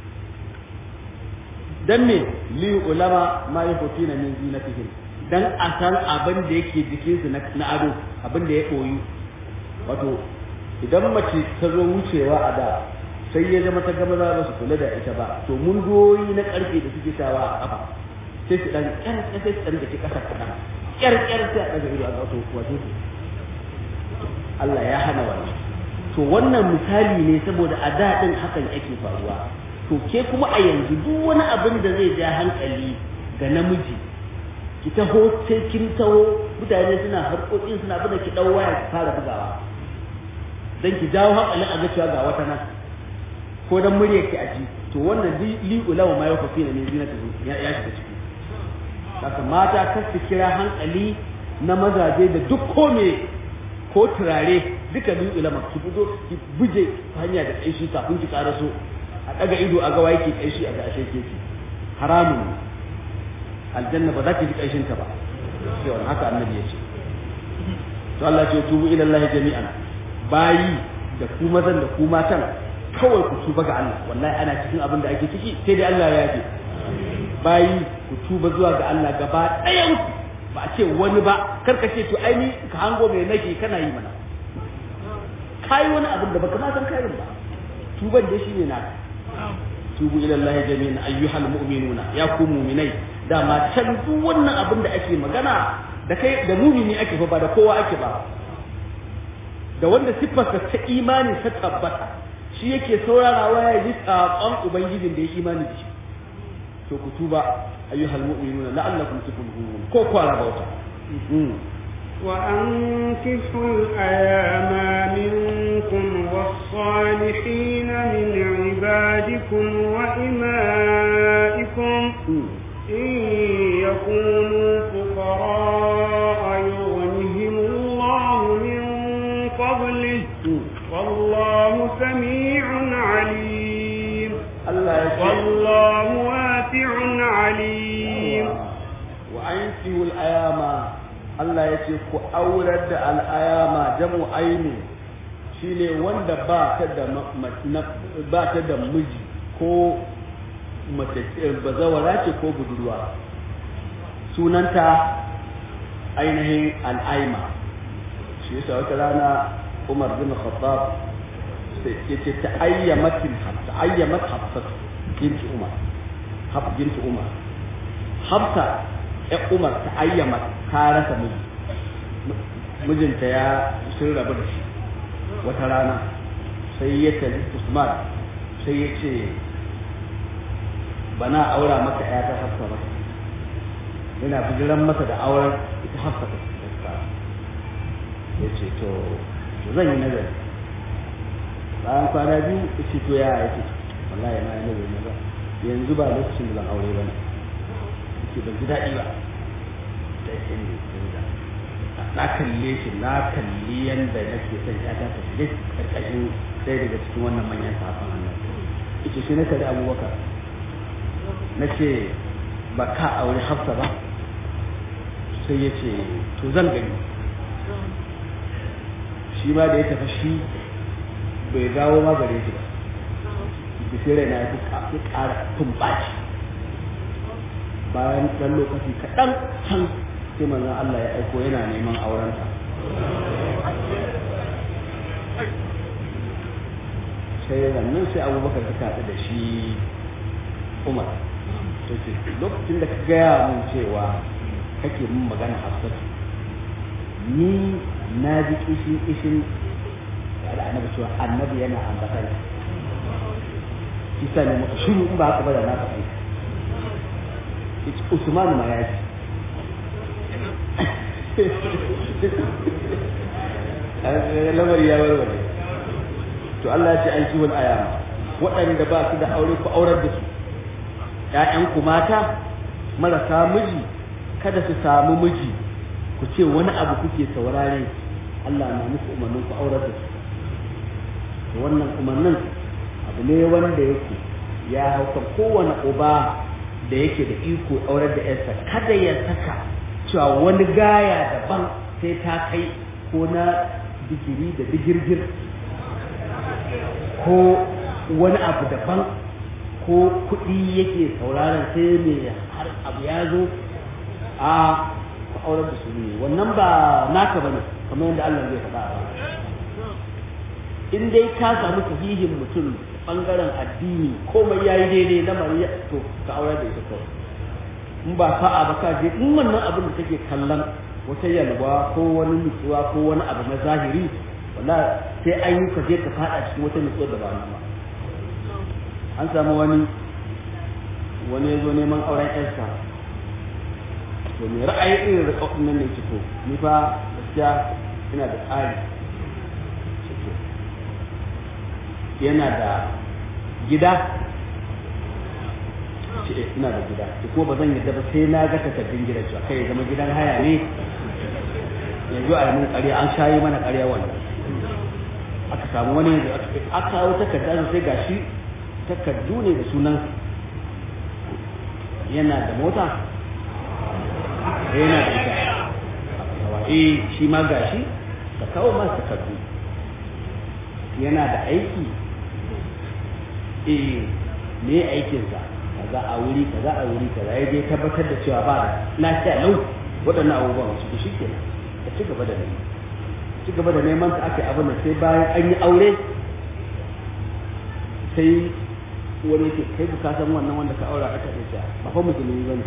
dan me li ulama ma yukfina min zinatihim dan a san abin da yake jikinsu na ado abin da ya koyu wato idan mace ta zo wucewa a da sai ya zama ta gama za ba su kula da ita ba to mun goyi na karfe da suke sawa a kafa sai su dan kyar sai su dan dake kasa kadan kyar kyar sai a daga ido a ga to wato Allah ya hana wannan to wannan misali ne saboda a da din hakan yake faruwa to ke kuma a yanzu duk wani abin da zai ja hankali ga namiji ki taho sai kin taho mutane suna harkokin suna bada ki dau waya ki fara bugawa dan ki jawo hankalin a ga cewa ga wata nan ko dan muryar ki aji to wannan li ulawa ma yau fi ne zinata ya ya shiga ciki saka mata kar su kira hankali na mazaje da duk ko me ko turare duka li ulama ki fito ki buje hanya da kaishi kafin ki karaso a daga ido a ga waye ki kaishi a ga ashe ke ki haramun aljanna ba za ki ji kaishin ta ba sai wannan haka annabi ya ce to Allah ce tubu ila Allah jami'an bayi da ku mazan da ku matan kawai ku tuba ga Allah wallahi ana cikin abin da ake ciki sai dai Allah ya yafe bayi ku tuba zuwa ga Allah gaba ɗayan ku ba a ce wani ba kar ka ce to ai ni ka hango mai nake kana yi mana kai wani abin da baka ma san kai ba tuban da shine naka tubu ila Allah jami'an ayyuhal mu'minuna ya ku mu'minai dama can duk wannan abin da ake magana da kai da mumini ake fa ba da kowa ake ba da wanda siffarsa ta imani ta tabbata shi yake saurarawa ya ji saƙon ubangijin da ya imani da shi to ku tuba ayyuhal mu'minuna la'allakum tuflihun ko kwara bauta وأنكحوا الأيام منكم والصالحين من عبادكم وإمائكم إن يكونوا فقراء يغنهم الله من فضله والله سميع عليم Allah ya ce والله واسع عليم wa'ankihul ayama Allah ya ce ku aurar da al'ayama jamu aini shine wanda ba ta da ma- ma- na- ba ta da miji ko mace eh, bazawara ce ko budurwa sunanta ainihin al'aima shi yasa wata rana Umar bin Khattab sai yace ta ayyamatin ta ayyamat hafsat binti Umar haf binti Umar Hafsa ya Umar ta ayyama ta rasa miji mijinta ya sun rabu da shi wata rana sai ya tali Usman sai ya ce bana aura maka ya ta Hafsa ba yana bijiran masa da auren ita Hafsa ta ya ce to to zan yi nazari bayan kwana biyu ya ce to ya ya ce wallahi na yi nazari na ba yanzu ba lokacin da zan aure ba ne ke ban ji daɗi ba da yake ne canza na kalle shi na kalli yanda nake son ya ta tafi ƙarƙashin ɗaya daga cikin wannan manyan safan annan ita shi na kalli abubakar na ce ba ka aure hafsa ba sai ya ce to zan gani shi ma da ya tafi shi bai dawo ma gare shi ba bisirai na ya fi ƙara tumbaci bayan ɗan lokaci kaɗan can sai manzon Allah ya aiko yana neman aurenta sai nan sai abubakar ta haɗu da shi umar to ce lokacin da ka gaya mun cewa kake mun magana hafsatu ni na ji kishin kishin da annabi cewa annabi yana ambatan kisa ne muka shiru in ba haka ba da na faɗi Usman ma ya ce lamari ya warware to Allah ya ce an kiwon ayama waɗanda ba su da aure ku aurar da su ‘ya'yanku mata marasa miji kada su samu miji ku ce wani abu kuke saurare Allah na muku umarnin ku aurar da su wannan umarnin abu ne wanda yake ya hauka kowane uba da yake da iko aurar da yarsa kada ya saka cewa wani gaya daban sai ta kai ko na digiri da digirgir ko wani abu daban ko kuɗi yake sauraron sai mai har abu ya zo a ku aurar da su ne wannan ba naka bane kamar yadda Allah zai faɗa ba in dai ka samu sahihin mutum bangaren addini komai yayi daidai na mariya to ka aurar da ita kawai in ba sa'a ba ka je in wannan abin da take kallon wata yalwa ko wani nutsuwa ko wani abu na zahiri wala sai an yi ka je ka fada cikin wata nutsuwa da ba nan ba an samu wani wani ya zo neman auren yarsa to me ra'ayi irin da kafin nan ne ce to ni fa gaskiya ina da tsari yana da gida ce ina da gida to kuma ba zan yadda ba sai na ga takardun gidan cewa kai ya zama gidan haya ne yanzu a mun ƙarya an shayi mana ƙarya wannan aka samu wani yanzu aka kawo takarda sai gashi takardu ne da sunan yana da mota yana da ita eh shi ma gashi ka kawo masa takardu yana da aiki eh me aikinsa kaza a wuri kaza a wuri kaza ya je tabbatar da cewa ba da lafiya lau waɗannan abubuwan su shi ke ka ci gaba da neman ci gaba da neman ta ake abin da sai bayan an yi aure sai wani yake kai ka san wannan wanda ka aura aka ce ba fa musulmi bane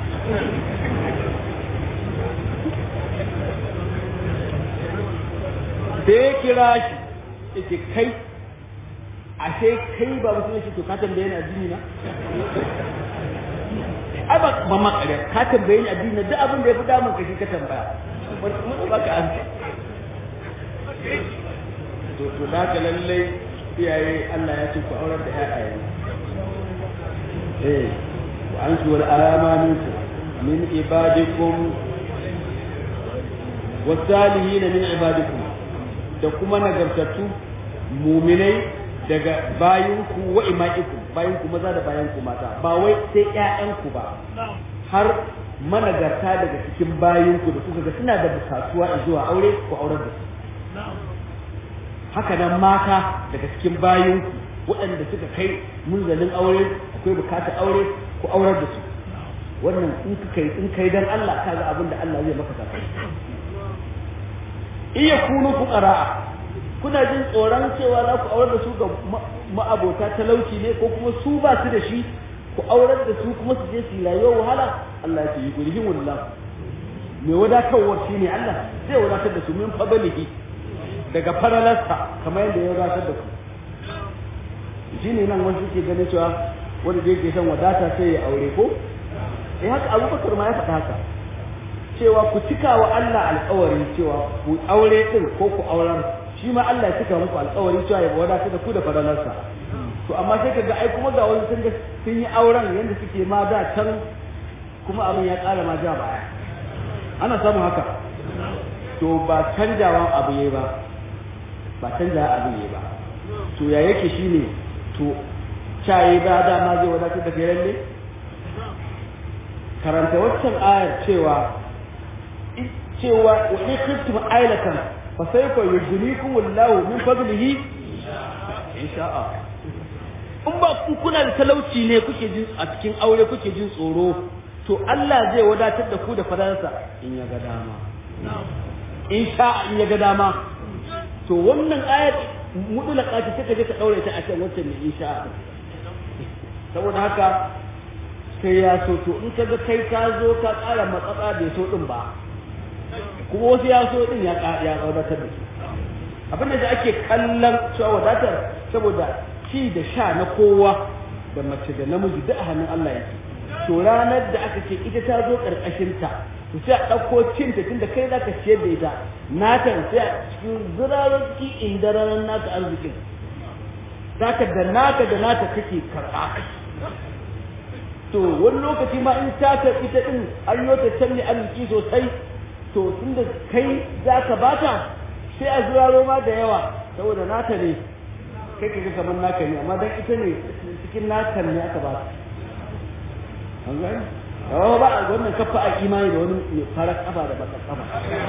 sai kira shi yake kai ashe kai ba musulmi shi to ka tambaye ni addini na ai ba ba ma kare ka tambaye ni addini duk abin da ya fi damun ka shi ka tambaya mun baka an to to da ka lalle iyaye Allah ya ce ku aurar da ƴaƴaye eh wa antu wal alama minkum min ibadikum wasalihin min ibadikum da kuma nagartattu muminai daga bayinku wa ima'ikum bayinku maza da bayanku mata ba wai sai ƴaƴanku ba har managarta daga cikin bayinku da kuka ga suna da bukatuwa zuwa aure ku aurar da su haka nan mata daga cikin bayinku waɗanda suka kai munzalin aure akwai bukatar aure ku aurar da su wannan in ka kai in kai dan Allah kaga abin da Allah zai maka saka iya kunu fuqara kuna jin tsoron cewa za ku aurar da su ga ma'abota talauci ne ko kuma su ba su da shi ku aurar da su kuma su je su rayuwar wahala Allah ya ce yi gurhin wallah me wadatarwar shi ne Allah zai wadatar da su min fadlihi daga faralarsa kamar yadda ya wadatar da ku shi ne nan wasu ke ganin cewa wanda da yake son wadata sai ya aure ko eh haka abubakar ma ya faɗa haka cewa ku cika wa Allah alƙawari cewa ku aure din ko ku auren shi ma Allah ya cika muku alƙawari cewa ya wadatar da ku da faralarsa to amma sai kaga ai kuma ga wani sun ga sun yi auren yanda suke ma da can kuma abin ya ƙara ma ja baya ana samun haka to ba canjawan abu yayi ba ba canjawa abu yayi ba to ya yake shine to cayi ba dama zai wadatar da kai lalle karanta waccan ayar cewa cewa wa in khiftum ailatan fa sayfa yujnikum Allahu min fadlihi in sha'a in ba ku kuna da talauci ne kuke jin a cikin aure kuke jin tsoro to Allah zai wadatar da ku da fadarsa in ya ga dama in sha'a in ya ga dama to wannan ayat mudulaka ce take je ka daure ta a kan wancan ne in sha'a saboda haka sai ya so to in kaga kai ka zo ka ƙara matsatsa bai so din ba kuma wasu ya so din ya ya wadatar da su abin da ake kallon cewa wadatar saboda ci da sha na kowa da mace da namiji duk a hannun Allah yake to ranar da aka ce ita ta zo karkashin ta to sai a ɗauko cin ta tunda kai zaka ciyar da ita nata sai a cikin zirarar ki indararan naka arzikin zaka da naka da nata kake karɓa to wani lokaci ma in ta karɓi ta ɗin an yi ta canne arziki sosai to tunda kai za ka bata sai a zuraro ma da yawa saboda nata ne kai ka ga kamar naka ne amma dan ita ne cikin naka ne aka ba an gani yawa ba a wannan kafa a imani da wani mai farar kafa da bakar kafa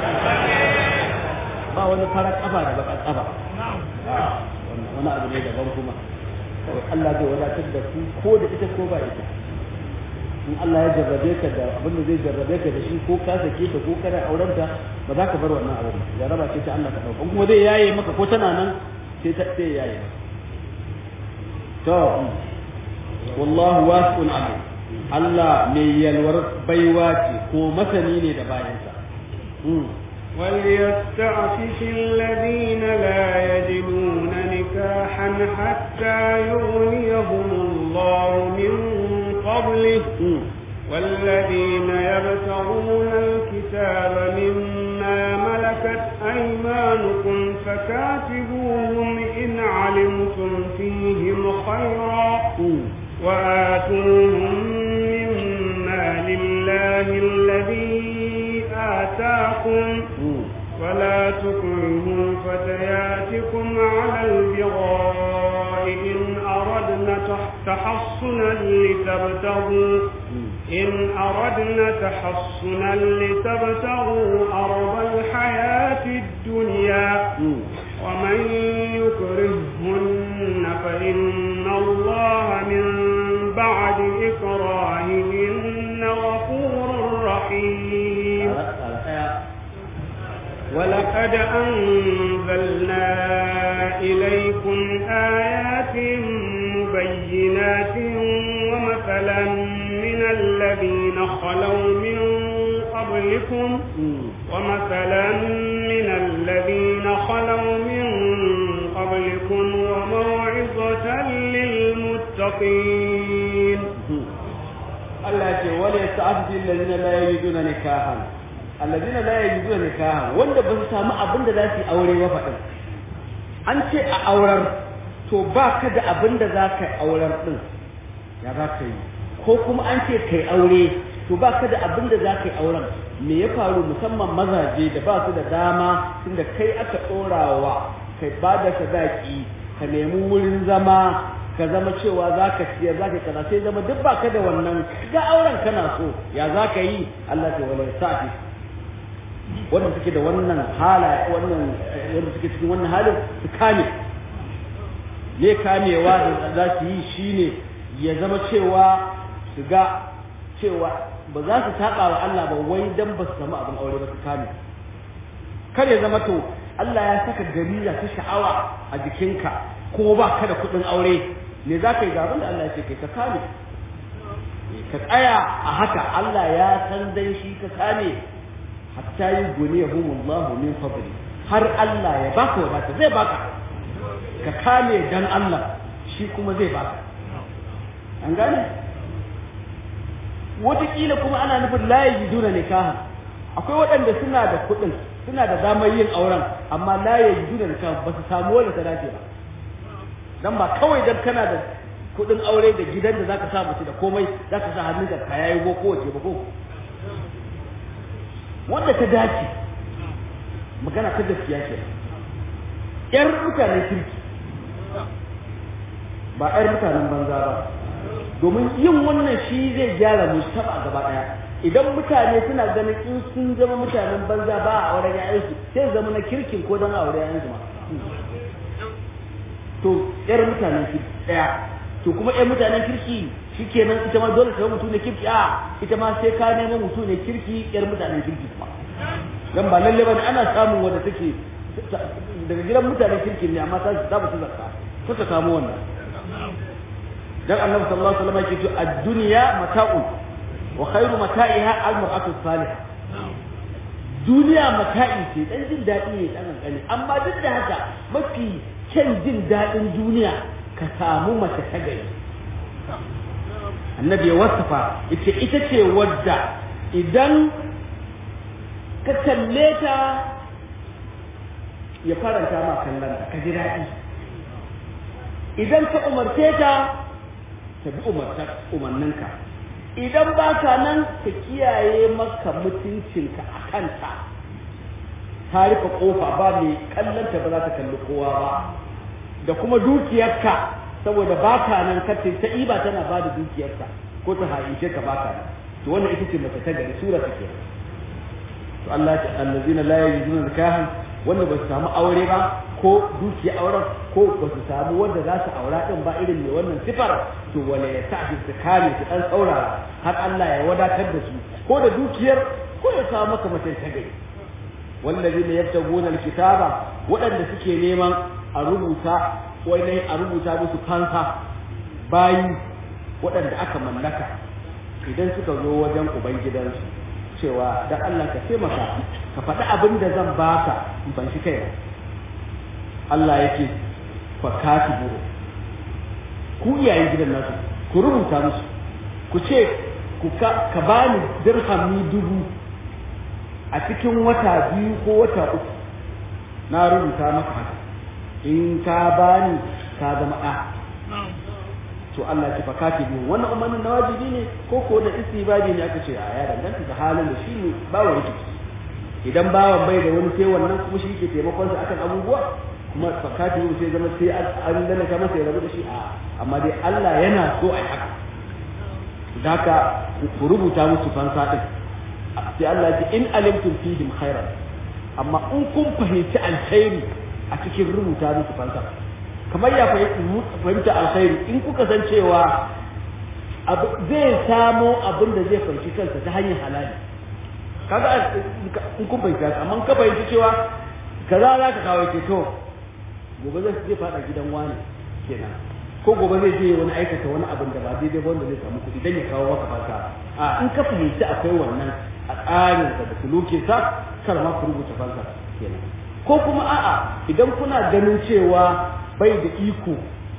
ba wani farar kafa da bakar kafa wani abu ne daban kuma Allah zai wadatar da ku ko da ita ko ba ita in Allah ya jarrabe ka da abin da zai jarrabe ka da shi ko ka sake ta ko kana auren ta ba za ka bar wannan abu ba jarraba ce ta Allah ka dauka kuma zai yaye maka ko tana nan sai ta sai yaye to wallahu wasi'un alim Allah mai yalwar baiwa ce ko masani ne da bayansa وليستعفف الذين لا يجدون نكاحا حتى يغنيهم الله من فضله والذين يبتغون الكتاب مما ملكت أيمانكم فكاتبوهم إن علمتم فيهم خيرا وآتوهم مما لله الذي آتاكم ولا تكرهوا فتياتكم على البغاء إن أردنا تحصنا لتبتغوا إن أردنا تحصنا لتبتغوا أرض الحياة الدنيا ومن يكرهن فإن الله من بعد إكراههن غفور رحيم ولقد أنزلنا إليكم آيات مبينات ومثلا من الذين خلوا من قبلكم ومثلا من الذين خلوا من قبلكم وموعظة للمتقين Allah ce wala yasta'fifu alladhina la yajiduna nikahan allazina la yajiduna nikaha wanda ba su samu abin da za su yi aure ba faɗin an ce a aurar to ba ka da abin da za ka yi aurar ɗin ya za ka yi ko kuma an ce kai aure to ba ka da abin da za ka yi auren me ya faru musamman mazaje da ba su da dama tunda kai aka ɗorawa kai ba da sadaki ka nemi wurin zama ka zama cewa za ka siyar za ka kaza sai zama duk ba ka da wannan ga auren kana so ya za ka yi Allah ta wala sa'i wanda suke da wannan hala wannan wanda suke cikin wannan halin su kame ne kamewa da za su yi shine ya zama cewa su ga cewa ba za su taɓa wa Allah ba wai dan ba su samu abin aure ba su kame kar ya zama to Allah ya saka gariza ta sha'awa a jikinka ko ba ka da kuɗin aure me za ka yi ga abin da Allah ya ce kai ka kame ka tsaya a haka Allah ya san dan shi ka kame hatta yi guniyahumullahu min fadli har Allah ya baka wadata zai baka ka kame dan Allah shi kuma zai baka an gane wataƙila kuma ana nufin la yajiduna nikaha akwai waɗanda suna da kuɗin suna da damar yin auren amma la yajiduna nikaha ba su samu wanda ta dace ba dan ba kawai dan kana da kuɗin aure da gidan da zaka sa mutu da komai zaka sa hannun ka yayi go ko wace ba ko wanda ta dace magana ta gaskiya ce yar mutanen kirki ba yar mutanen banza ba domin yin wannan shi zai gyara mustaba gaba daya idan mutane suna ganin in sun zama mutanen banza ba a auren yayansu sai zama na kirkin ko don aure yayansu ma to yar mutanen kirki daya to kuma yar mutanen kirki shikenan ita ma dole ta mutum ne kirki a ita ma sai ka nemo mutum ne kirki yar mutanen kirki kuma dan ba lalle bane ana samun wanda take daga gidan mutanen kirki ne amma ta ta ba su zakka ko ta samu wannan dan annabi sallallahu alaihi wasallam yake cewa ad-dunya mata'un wa khairu mata'iha al-mar'atu salihah duniya mata'i ce dan jin dadi ne dan kankani amma duk da haka mafi kyan jin dadin duniya ka samu mace ta gari annabi ya wasafa ita ita ce wadda idan ka kalle ta ya faranta ma kallon ka ji daɗi idan ka umarce ta ta bi umarninka idan ba ka nan ta kiyaye maka mutuncinka a kanta ta rufe kofa ba mai kallonta ba za ta kalli kowa ba da kuma dukiyarka saboda ba ka nan kace ta iba tana ba da dukiyarka ko ta haishe ka ba ka nan to wannan ita ce mace ta gari sura take to Allah ya ce allazina la yajiduna nikahan wanda ba su samu aure ba ko dukiya auren ko ba su samu wanda za su aura din ba irin mai wannan sifar to wala ya sa su kame su dan saurara har Allah ya wadatar da su ko da dukiyar ko ya samu maka mace ta gari wallazina yabtaguna alkitaba waɗanda suke neman a rubuta wai a rubuta musu fansa bayi waɗanda aka mallaka idan suka zo wajen ubangidansu cewa dan Allah ka taimaka ka faɗi abin da zan baka in ban shi kai Allah yake fa katibu ku iyayen gidan nasu ku rubuta musu ku ce ku ka, ka bani dirhami dubu a cikin wata biyu ko wata uku na rubuta maka haka in ka bani ka zama ɗa to Allah ya faka biyu wannan umarnin na wajibi ne ko ko da istibadi ne aka ce a ya danganta da halin da shi ne bawa yake idan bawan bai da wani sai wannan kuma shi ke taimakon sa akan abubuwa kuma fakati biyu sai zama sai an lalata masa ya rabu da shi a amma dai Allah yana so a yi haka da haka ku rubuta musu fansa din sai Allah ya ce in alimtum fihim khairan amma in kun fahimci alkhairi a cikin rubuta musu fansa kamar ya fahimta alkhairi in kuka san cewa zai samo abin da zai fahimci kansa ta hanyar halali kaga in kun fahimta amma ka fahimci cewa kaza za ka kawo ke to gobe zai zai fada gidan wani kenan ko gobe zai je wani aikata wani abin da ba daidai ba wanda zai samu kuɗi dan ya kawo maka fata a in ka fahimci akwai wannan a tsarin da sulukin sa kar ma ku rubuta fansa kenan ko kuma a'a idan kuna ganin cewa bai da iko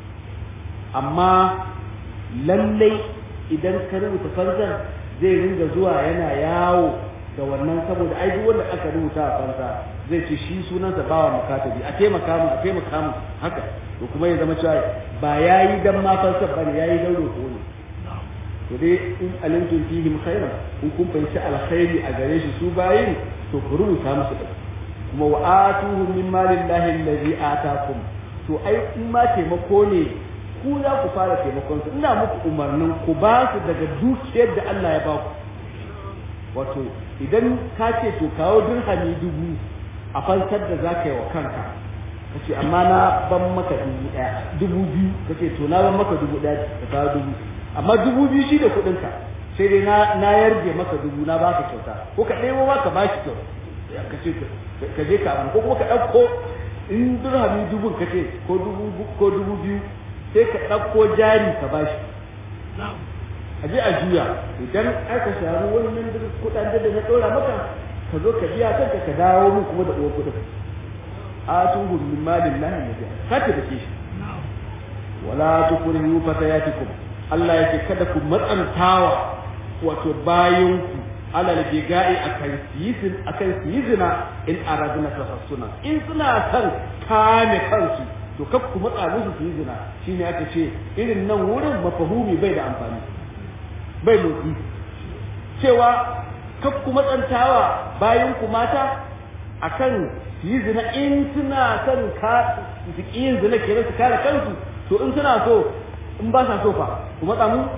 amma lallai idan ka rubuta farzan zai ringa zuwa yana yawo da wannan saboda ai duk wanda aka rubuta a fansa zai ce shi sunansa bawa mukatabi a taimaka mu a taimaka mu haka to kuma ya zama cewa ba yayi dan ma fansar bane yayi dan roƙo ne to dai in alimtum fihim khairan in kun fahimci alkhairi a gare shi su bayin to ku rubuta musu da kuma wa atuhum min malillahi allazi atakum to ai in ma taimako ne ku za ku fara taimakon su ina muku umarnin ku ba su daga dukiyar da Allah ya ba ku wato idan ka ce to kawo dirhami dubu a fansar da za ka yi wa kanka ka ce amma na ban maka dubu ɗaya dubu biyu ka ce to na ban maka dubu ɗaya ka kawo dubu amma dubu biyu shi da kuɗinka sai dai na yarje maka dubu na baka kyauta ko ka ɗebo ma ka bashi kyau ka ce ka je ka ko kuma ka ɗauko in dirhami dubun ka ce ko dubu ko dubu biyu sai ka ɗauko jari ka bashi a je a juya idan aka samu wannan kuɗaɗen da na ɗora maka ka zo ka biya kanka ka dawo min kuma da uwar kuɗin a tuhum min malin lahi nabi ka ta dake shi wala tukrihu fatayatikum Allah yake kada ku matsantawa wato bayanku alal biga'i akan siyizin akan siyizina in araduna tafassuna in suna son kame kansu to kar ku matsa musu siyizina shine aka ce irin nan wurin mafahumi bai da amfani bai motsi cewa kar ku matsantawa bayanku mata akan siyizina in suna son ka yin zina kenan su kare kansu to in suna so in ba sa so fa ku matsa mu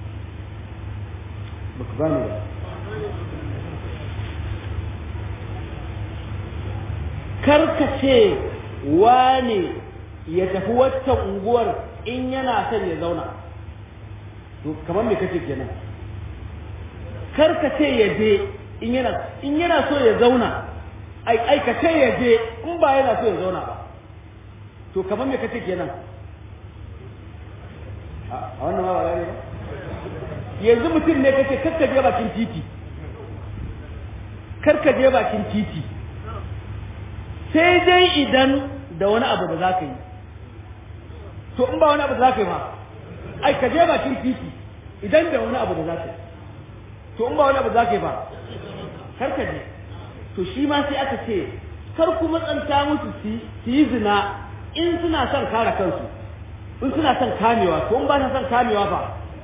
ba ku gane ba karkace wane ya tafi waccan unguwar in yana son ya zauna to kamar me kace kenan karkace ya je in yana in yana so ya zauna ai aikace ya je in ba yana so ya zauna ba to kamar me kace kenan a wannan ma ba gane ba yanzu mutum ne kace karka je bakin titi karka je bakin titi sai dai idan da wani abu da za ka yi to in ba wani abu da za ka yi ba ai ka je bakin titi idan da wani abu da za ka yi to in ba wani abu da za ka yi ba kar ka je to shi ma sai aka ce kar ku matsanta musu su yi zina in suna son kare kansu in suna son kamewa to in ba sa son kamewa ba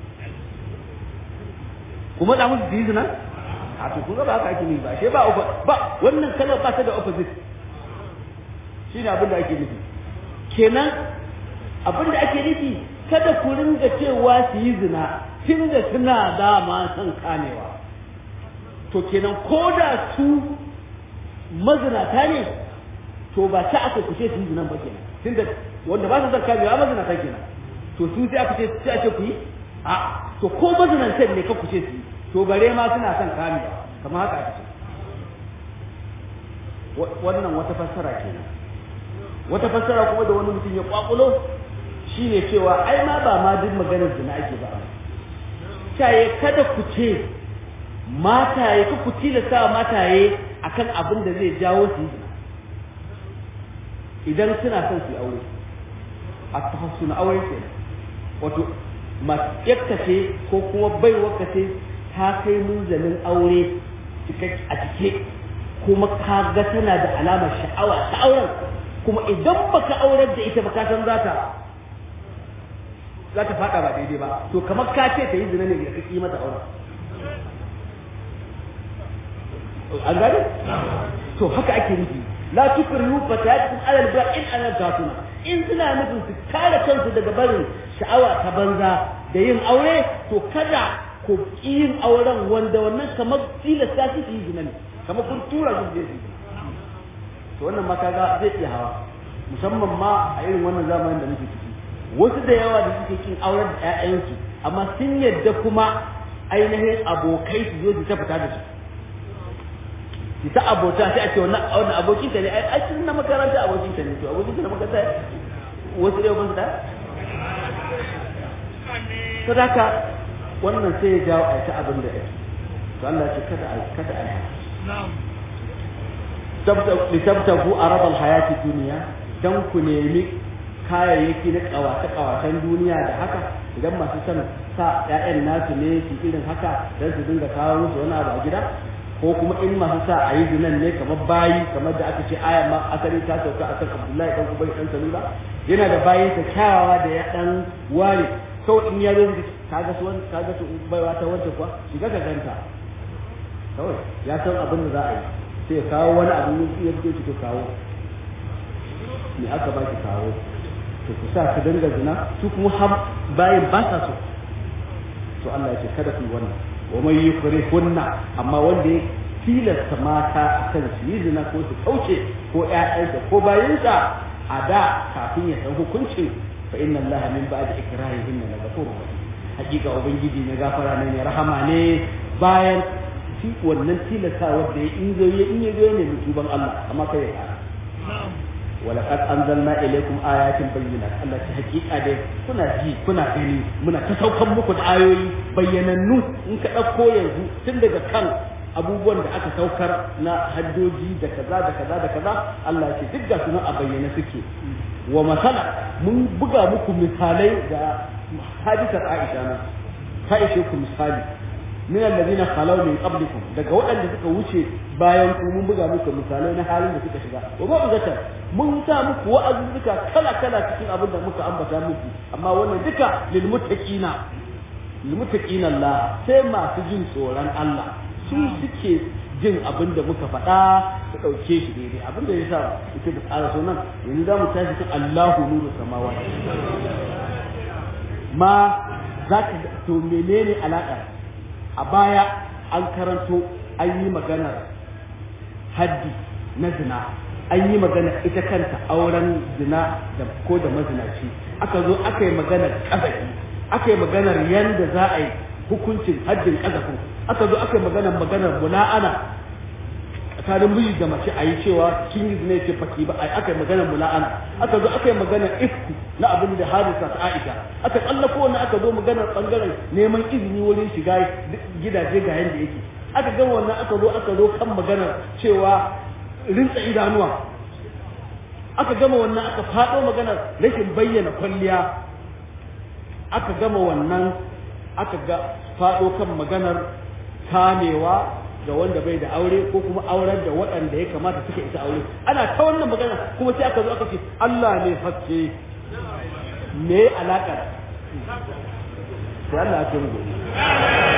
ku matsa musu su yi zina a to kun ga ba haka ake yi ba ashe ba ba wannan kalmar ba ta da opposite shi ne abin da ake nufi kenan abin da ake nufi kada ku ringa cewa su yi zina tun da suna dama son kamewa to kenan ko da su mazinata ne to ba ta aka kuce su yi zinan ba kenan tun da wanda ba su son kamewa mazinata kenan to su sai aka ce sai ake ku yi a to ko mazinantan ne ka kuce su yi to bare ma suna son kamewa kamar haka ake ce wannan wata fassara kenan wata fassara kuma da wani mutum ya kwakulo shine cewa ai ma ba ma duk maganar zina ake ba caye kada ku ce mataye ku ku tilasta mataye akan abin da zai jawo su zina idan suna son su aure a tafassu na aure ke wato matsayarka ce ko kuma baiwarka ce ta kai munzalin aure a cike kuma ka ga tana da alamar sha'awa ta auren kuma idan baka aurar da ita ba ka san za ta za ta fada ba daidai ba to kamar ka ce ta yi zina ne da kake mata auren an gane to haka ake nufi la tukrihu fatayatukum ala al-ba'in ala gatuna in suna nufin su kare kansu daga barin sha'awa ta banza da yin aure to kada ku yin auren wanda wannan kamar tilasta su yi zina ne kamar kun tura su je su to wannan ma kaga zai iya hawa musamman ma a irin wannan zamanin da muke ciki wasu da yawa da suke kin auren da ƴaƴansu amma sun yadda kuma ainihin abokai su zo su ta fita da su su ta abota sai a ce wannan wannan abokin ta ne ai ai sun na makaranta abokin ta ne to abokin ta na makaranta wasu da yawan da sadaka wannan sai ya jawo a ta abin da yake to Allah ya ce kada a kada a na'am litabtagu aradal hayati duniya dan ku nemi kayayyaki na kawace kawacen duniya da haka idan masu son sa ƴaƴan nasu ne su irin haka dan su dinga kawo musu wani abu a gida ko kuma in masu sa a yi zinan ne kamar bayi kamar da aka ce aya ma asali ta sauka akan Abdullahi dan Ubay dan Salula yana da bayin sa kyawawa da ya dan ware sau in ya zo kaga su wani kaga su baiwa ta wanda kuwa shiga ka ganta kawai ya san abin da za a yi sai ya kawo wani abu ya fito shi to kawo me aka ba ki kawo to ku sa su dinga zina su kuma har bayin ba sa so to Allah ya ce kada ku yi wannan wa mai yukrihunna amma wanda ya tilasta mata akan su yi zina ko su kauce ko ƴaƴansa ko bayinsa a da kafin ya san hukuncin fa inna Allah min ba'di ikrahihin la ghafurur rahim hakika ubangiji na gafara ne mai rahama ne bayan shi wannan tilasta wanda ya in zo ya in ya zo ne mutuban Allah amma kai ya fara ولقد أنزلنا إليكم آيات بينات الله حقيقة دي كنا جي كنا gani muna ta saukan muku da ayoyi bayyanannu in ka ɗauko yanzu tun daga kan abubuwan da aka saukar na haddoji da kaza da kaza da kaza Allah ce duk ga sunan a bayyana suke wa masala mun buga muku misalai da hadisar Aisha na ta ishe ku misali min alladhina khalaw min qablikum daga waɗanda suka wuce bayan ku mun buga muku misalai na halin da suka shiga wa ba zata mun sa muku wa'azuzzuka kala kala cikin abin da muka ambata muku amma wannan duka lil muttaqina lil muttaqina Allah sai masu jin tsoron Allah su suke jin abin da muka faɗa su ɗauke shi daidai abin da ya sa ita da tsara so nan yanzu za mu tashi kan Allahu nuru samawati ma za ka to menene alaƙa a baya an karanto an yi maganar haddi na zina an yi magana ita kanta auren zina da ko da mazinaci aka zo aka yi maganar ƙazafi aka yi maganar yanda za a yi hukuncin haddin ƙazafin aka zo aka yi maganar maganar mula'ana tsakanin miji da mace a yi cewa kin yi zina ce faki ba aka yi maganar mula'ana aka zo aka yi maganar ifku na abin da hadisa ta Aisha aka tsallako wannan aka zo maganar bangaren neman izini wurin shiga gidaje ga yanda yake aka ga wannan aka zo aka zo kan maganar cewa rinsa idanuwa aka gama wannan aka faɗo maganar rashin bayyana kwalliya aka gama wannan aka ga faɗo kan maganar kamewa ga wanda bai da aure ko kuma auren da waɗanda ya kamata suka isa aure ana ta wannan magana kuma sai aka zo aka ce Allah ne haske me alaƙar sai Allah ya ce mu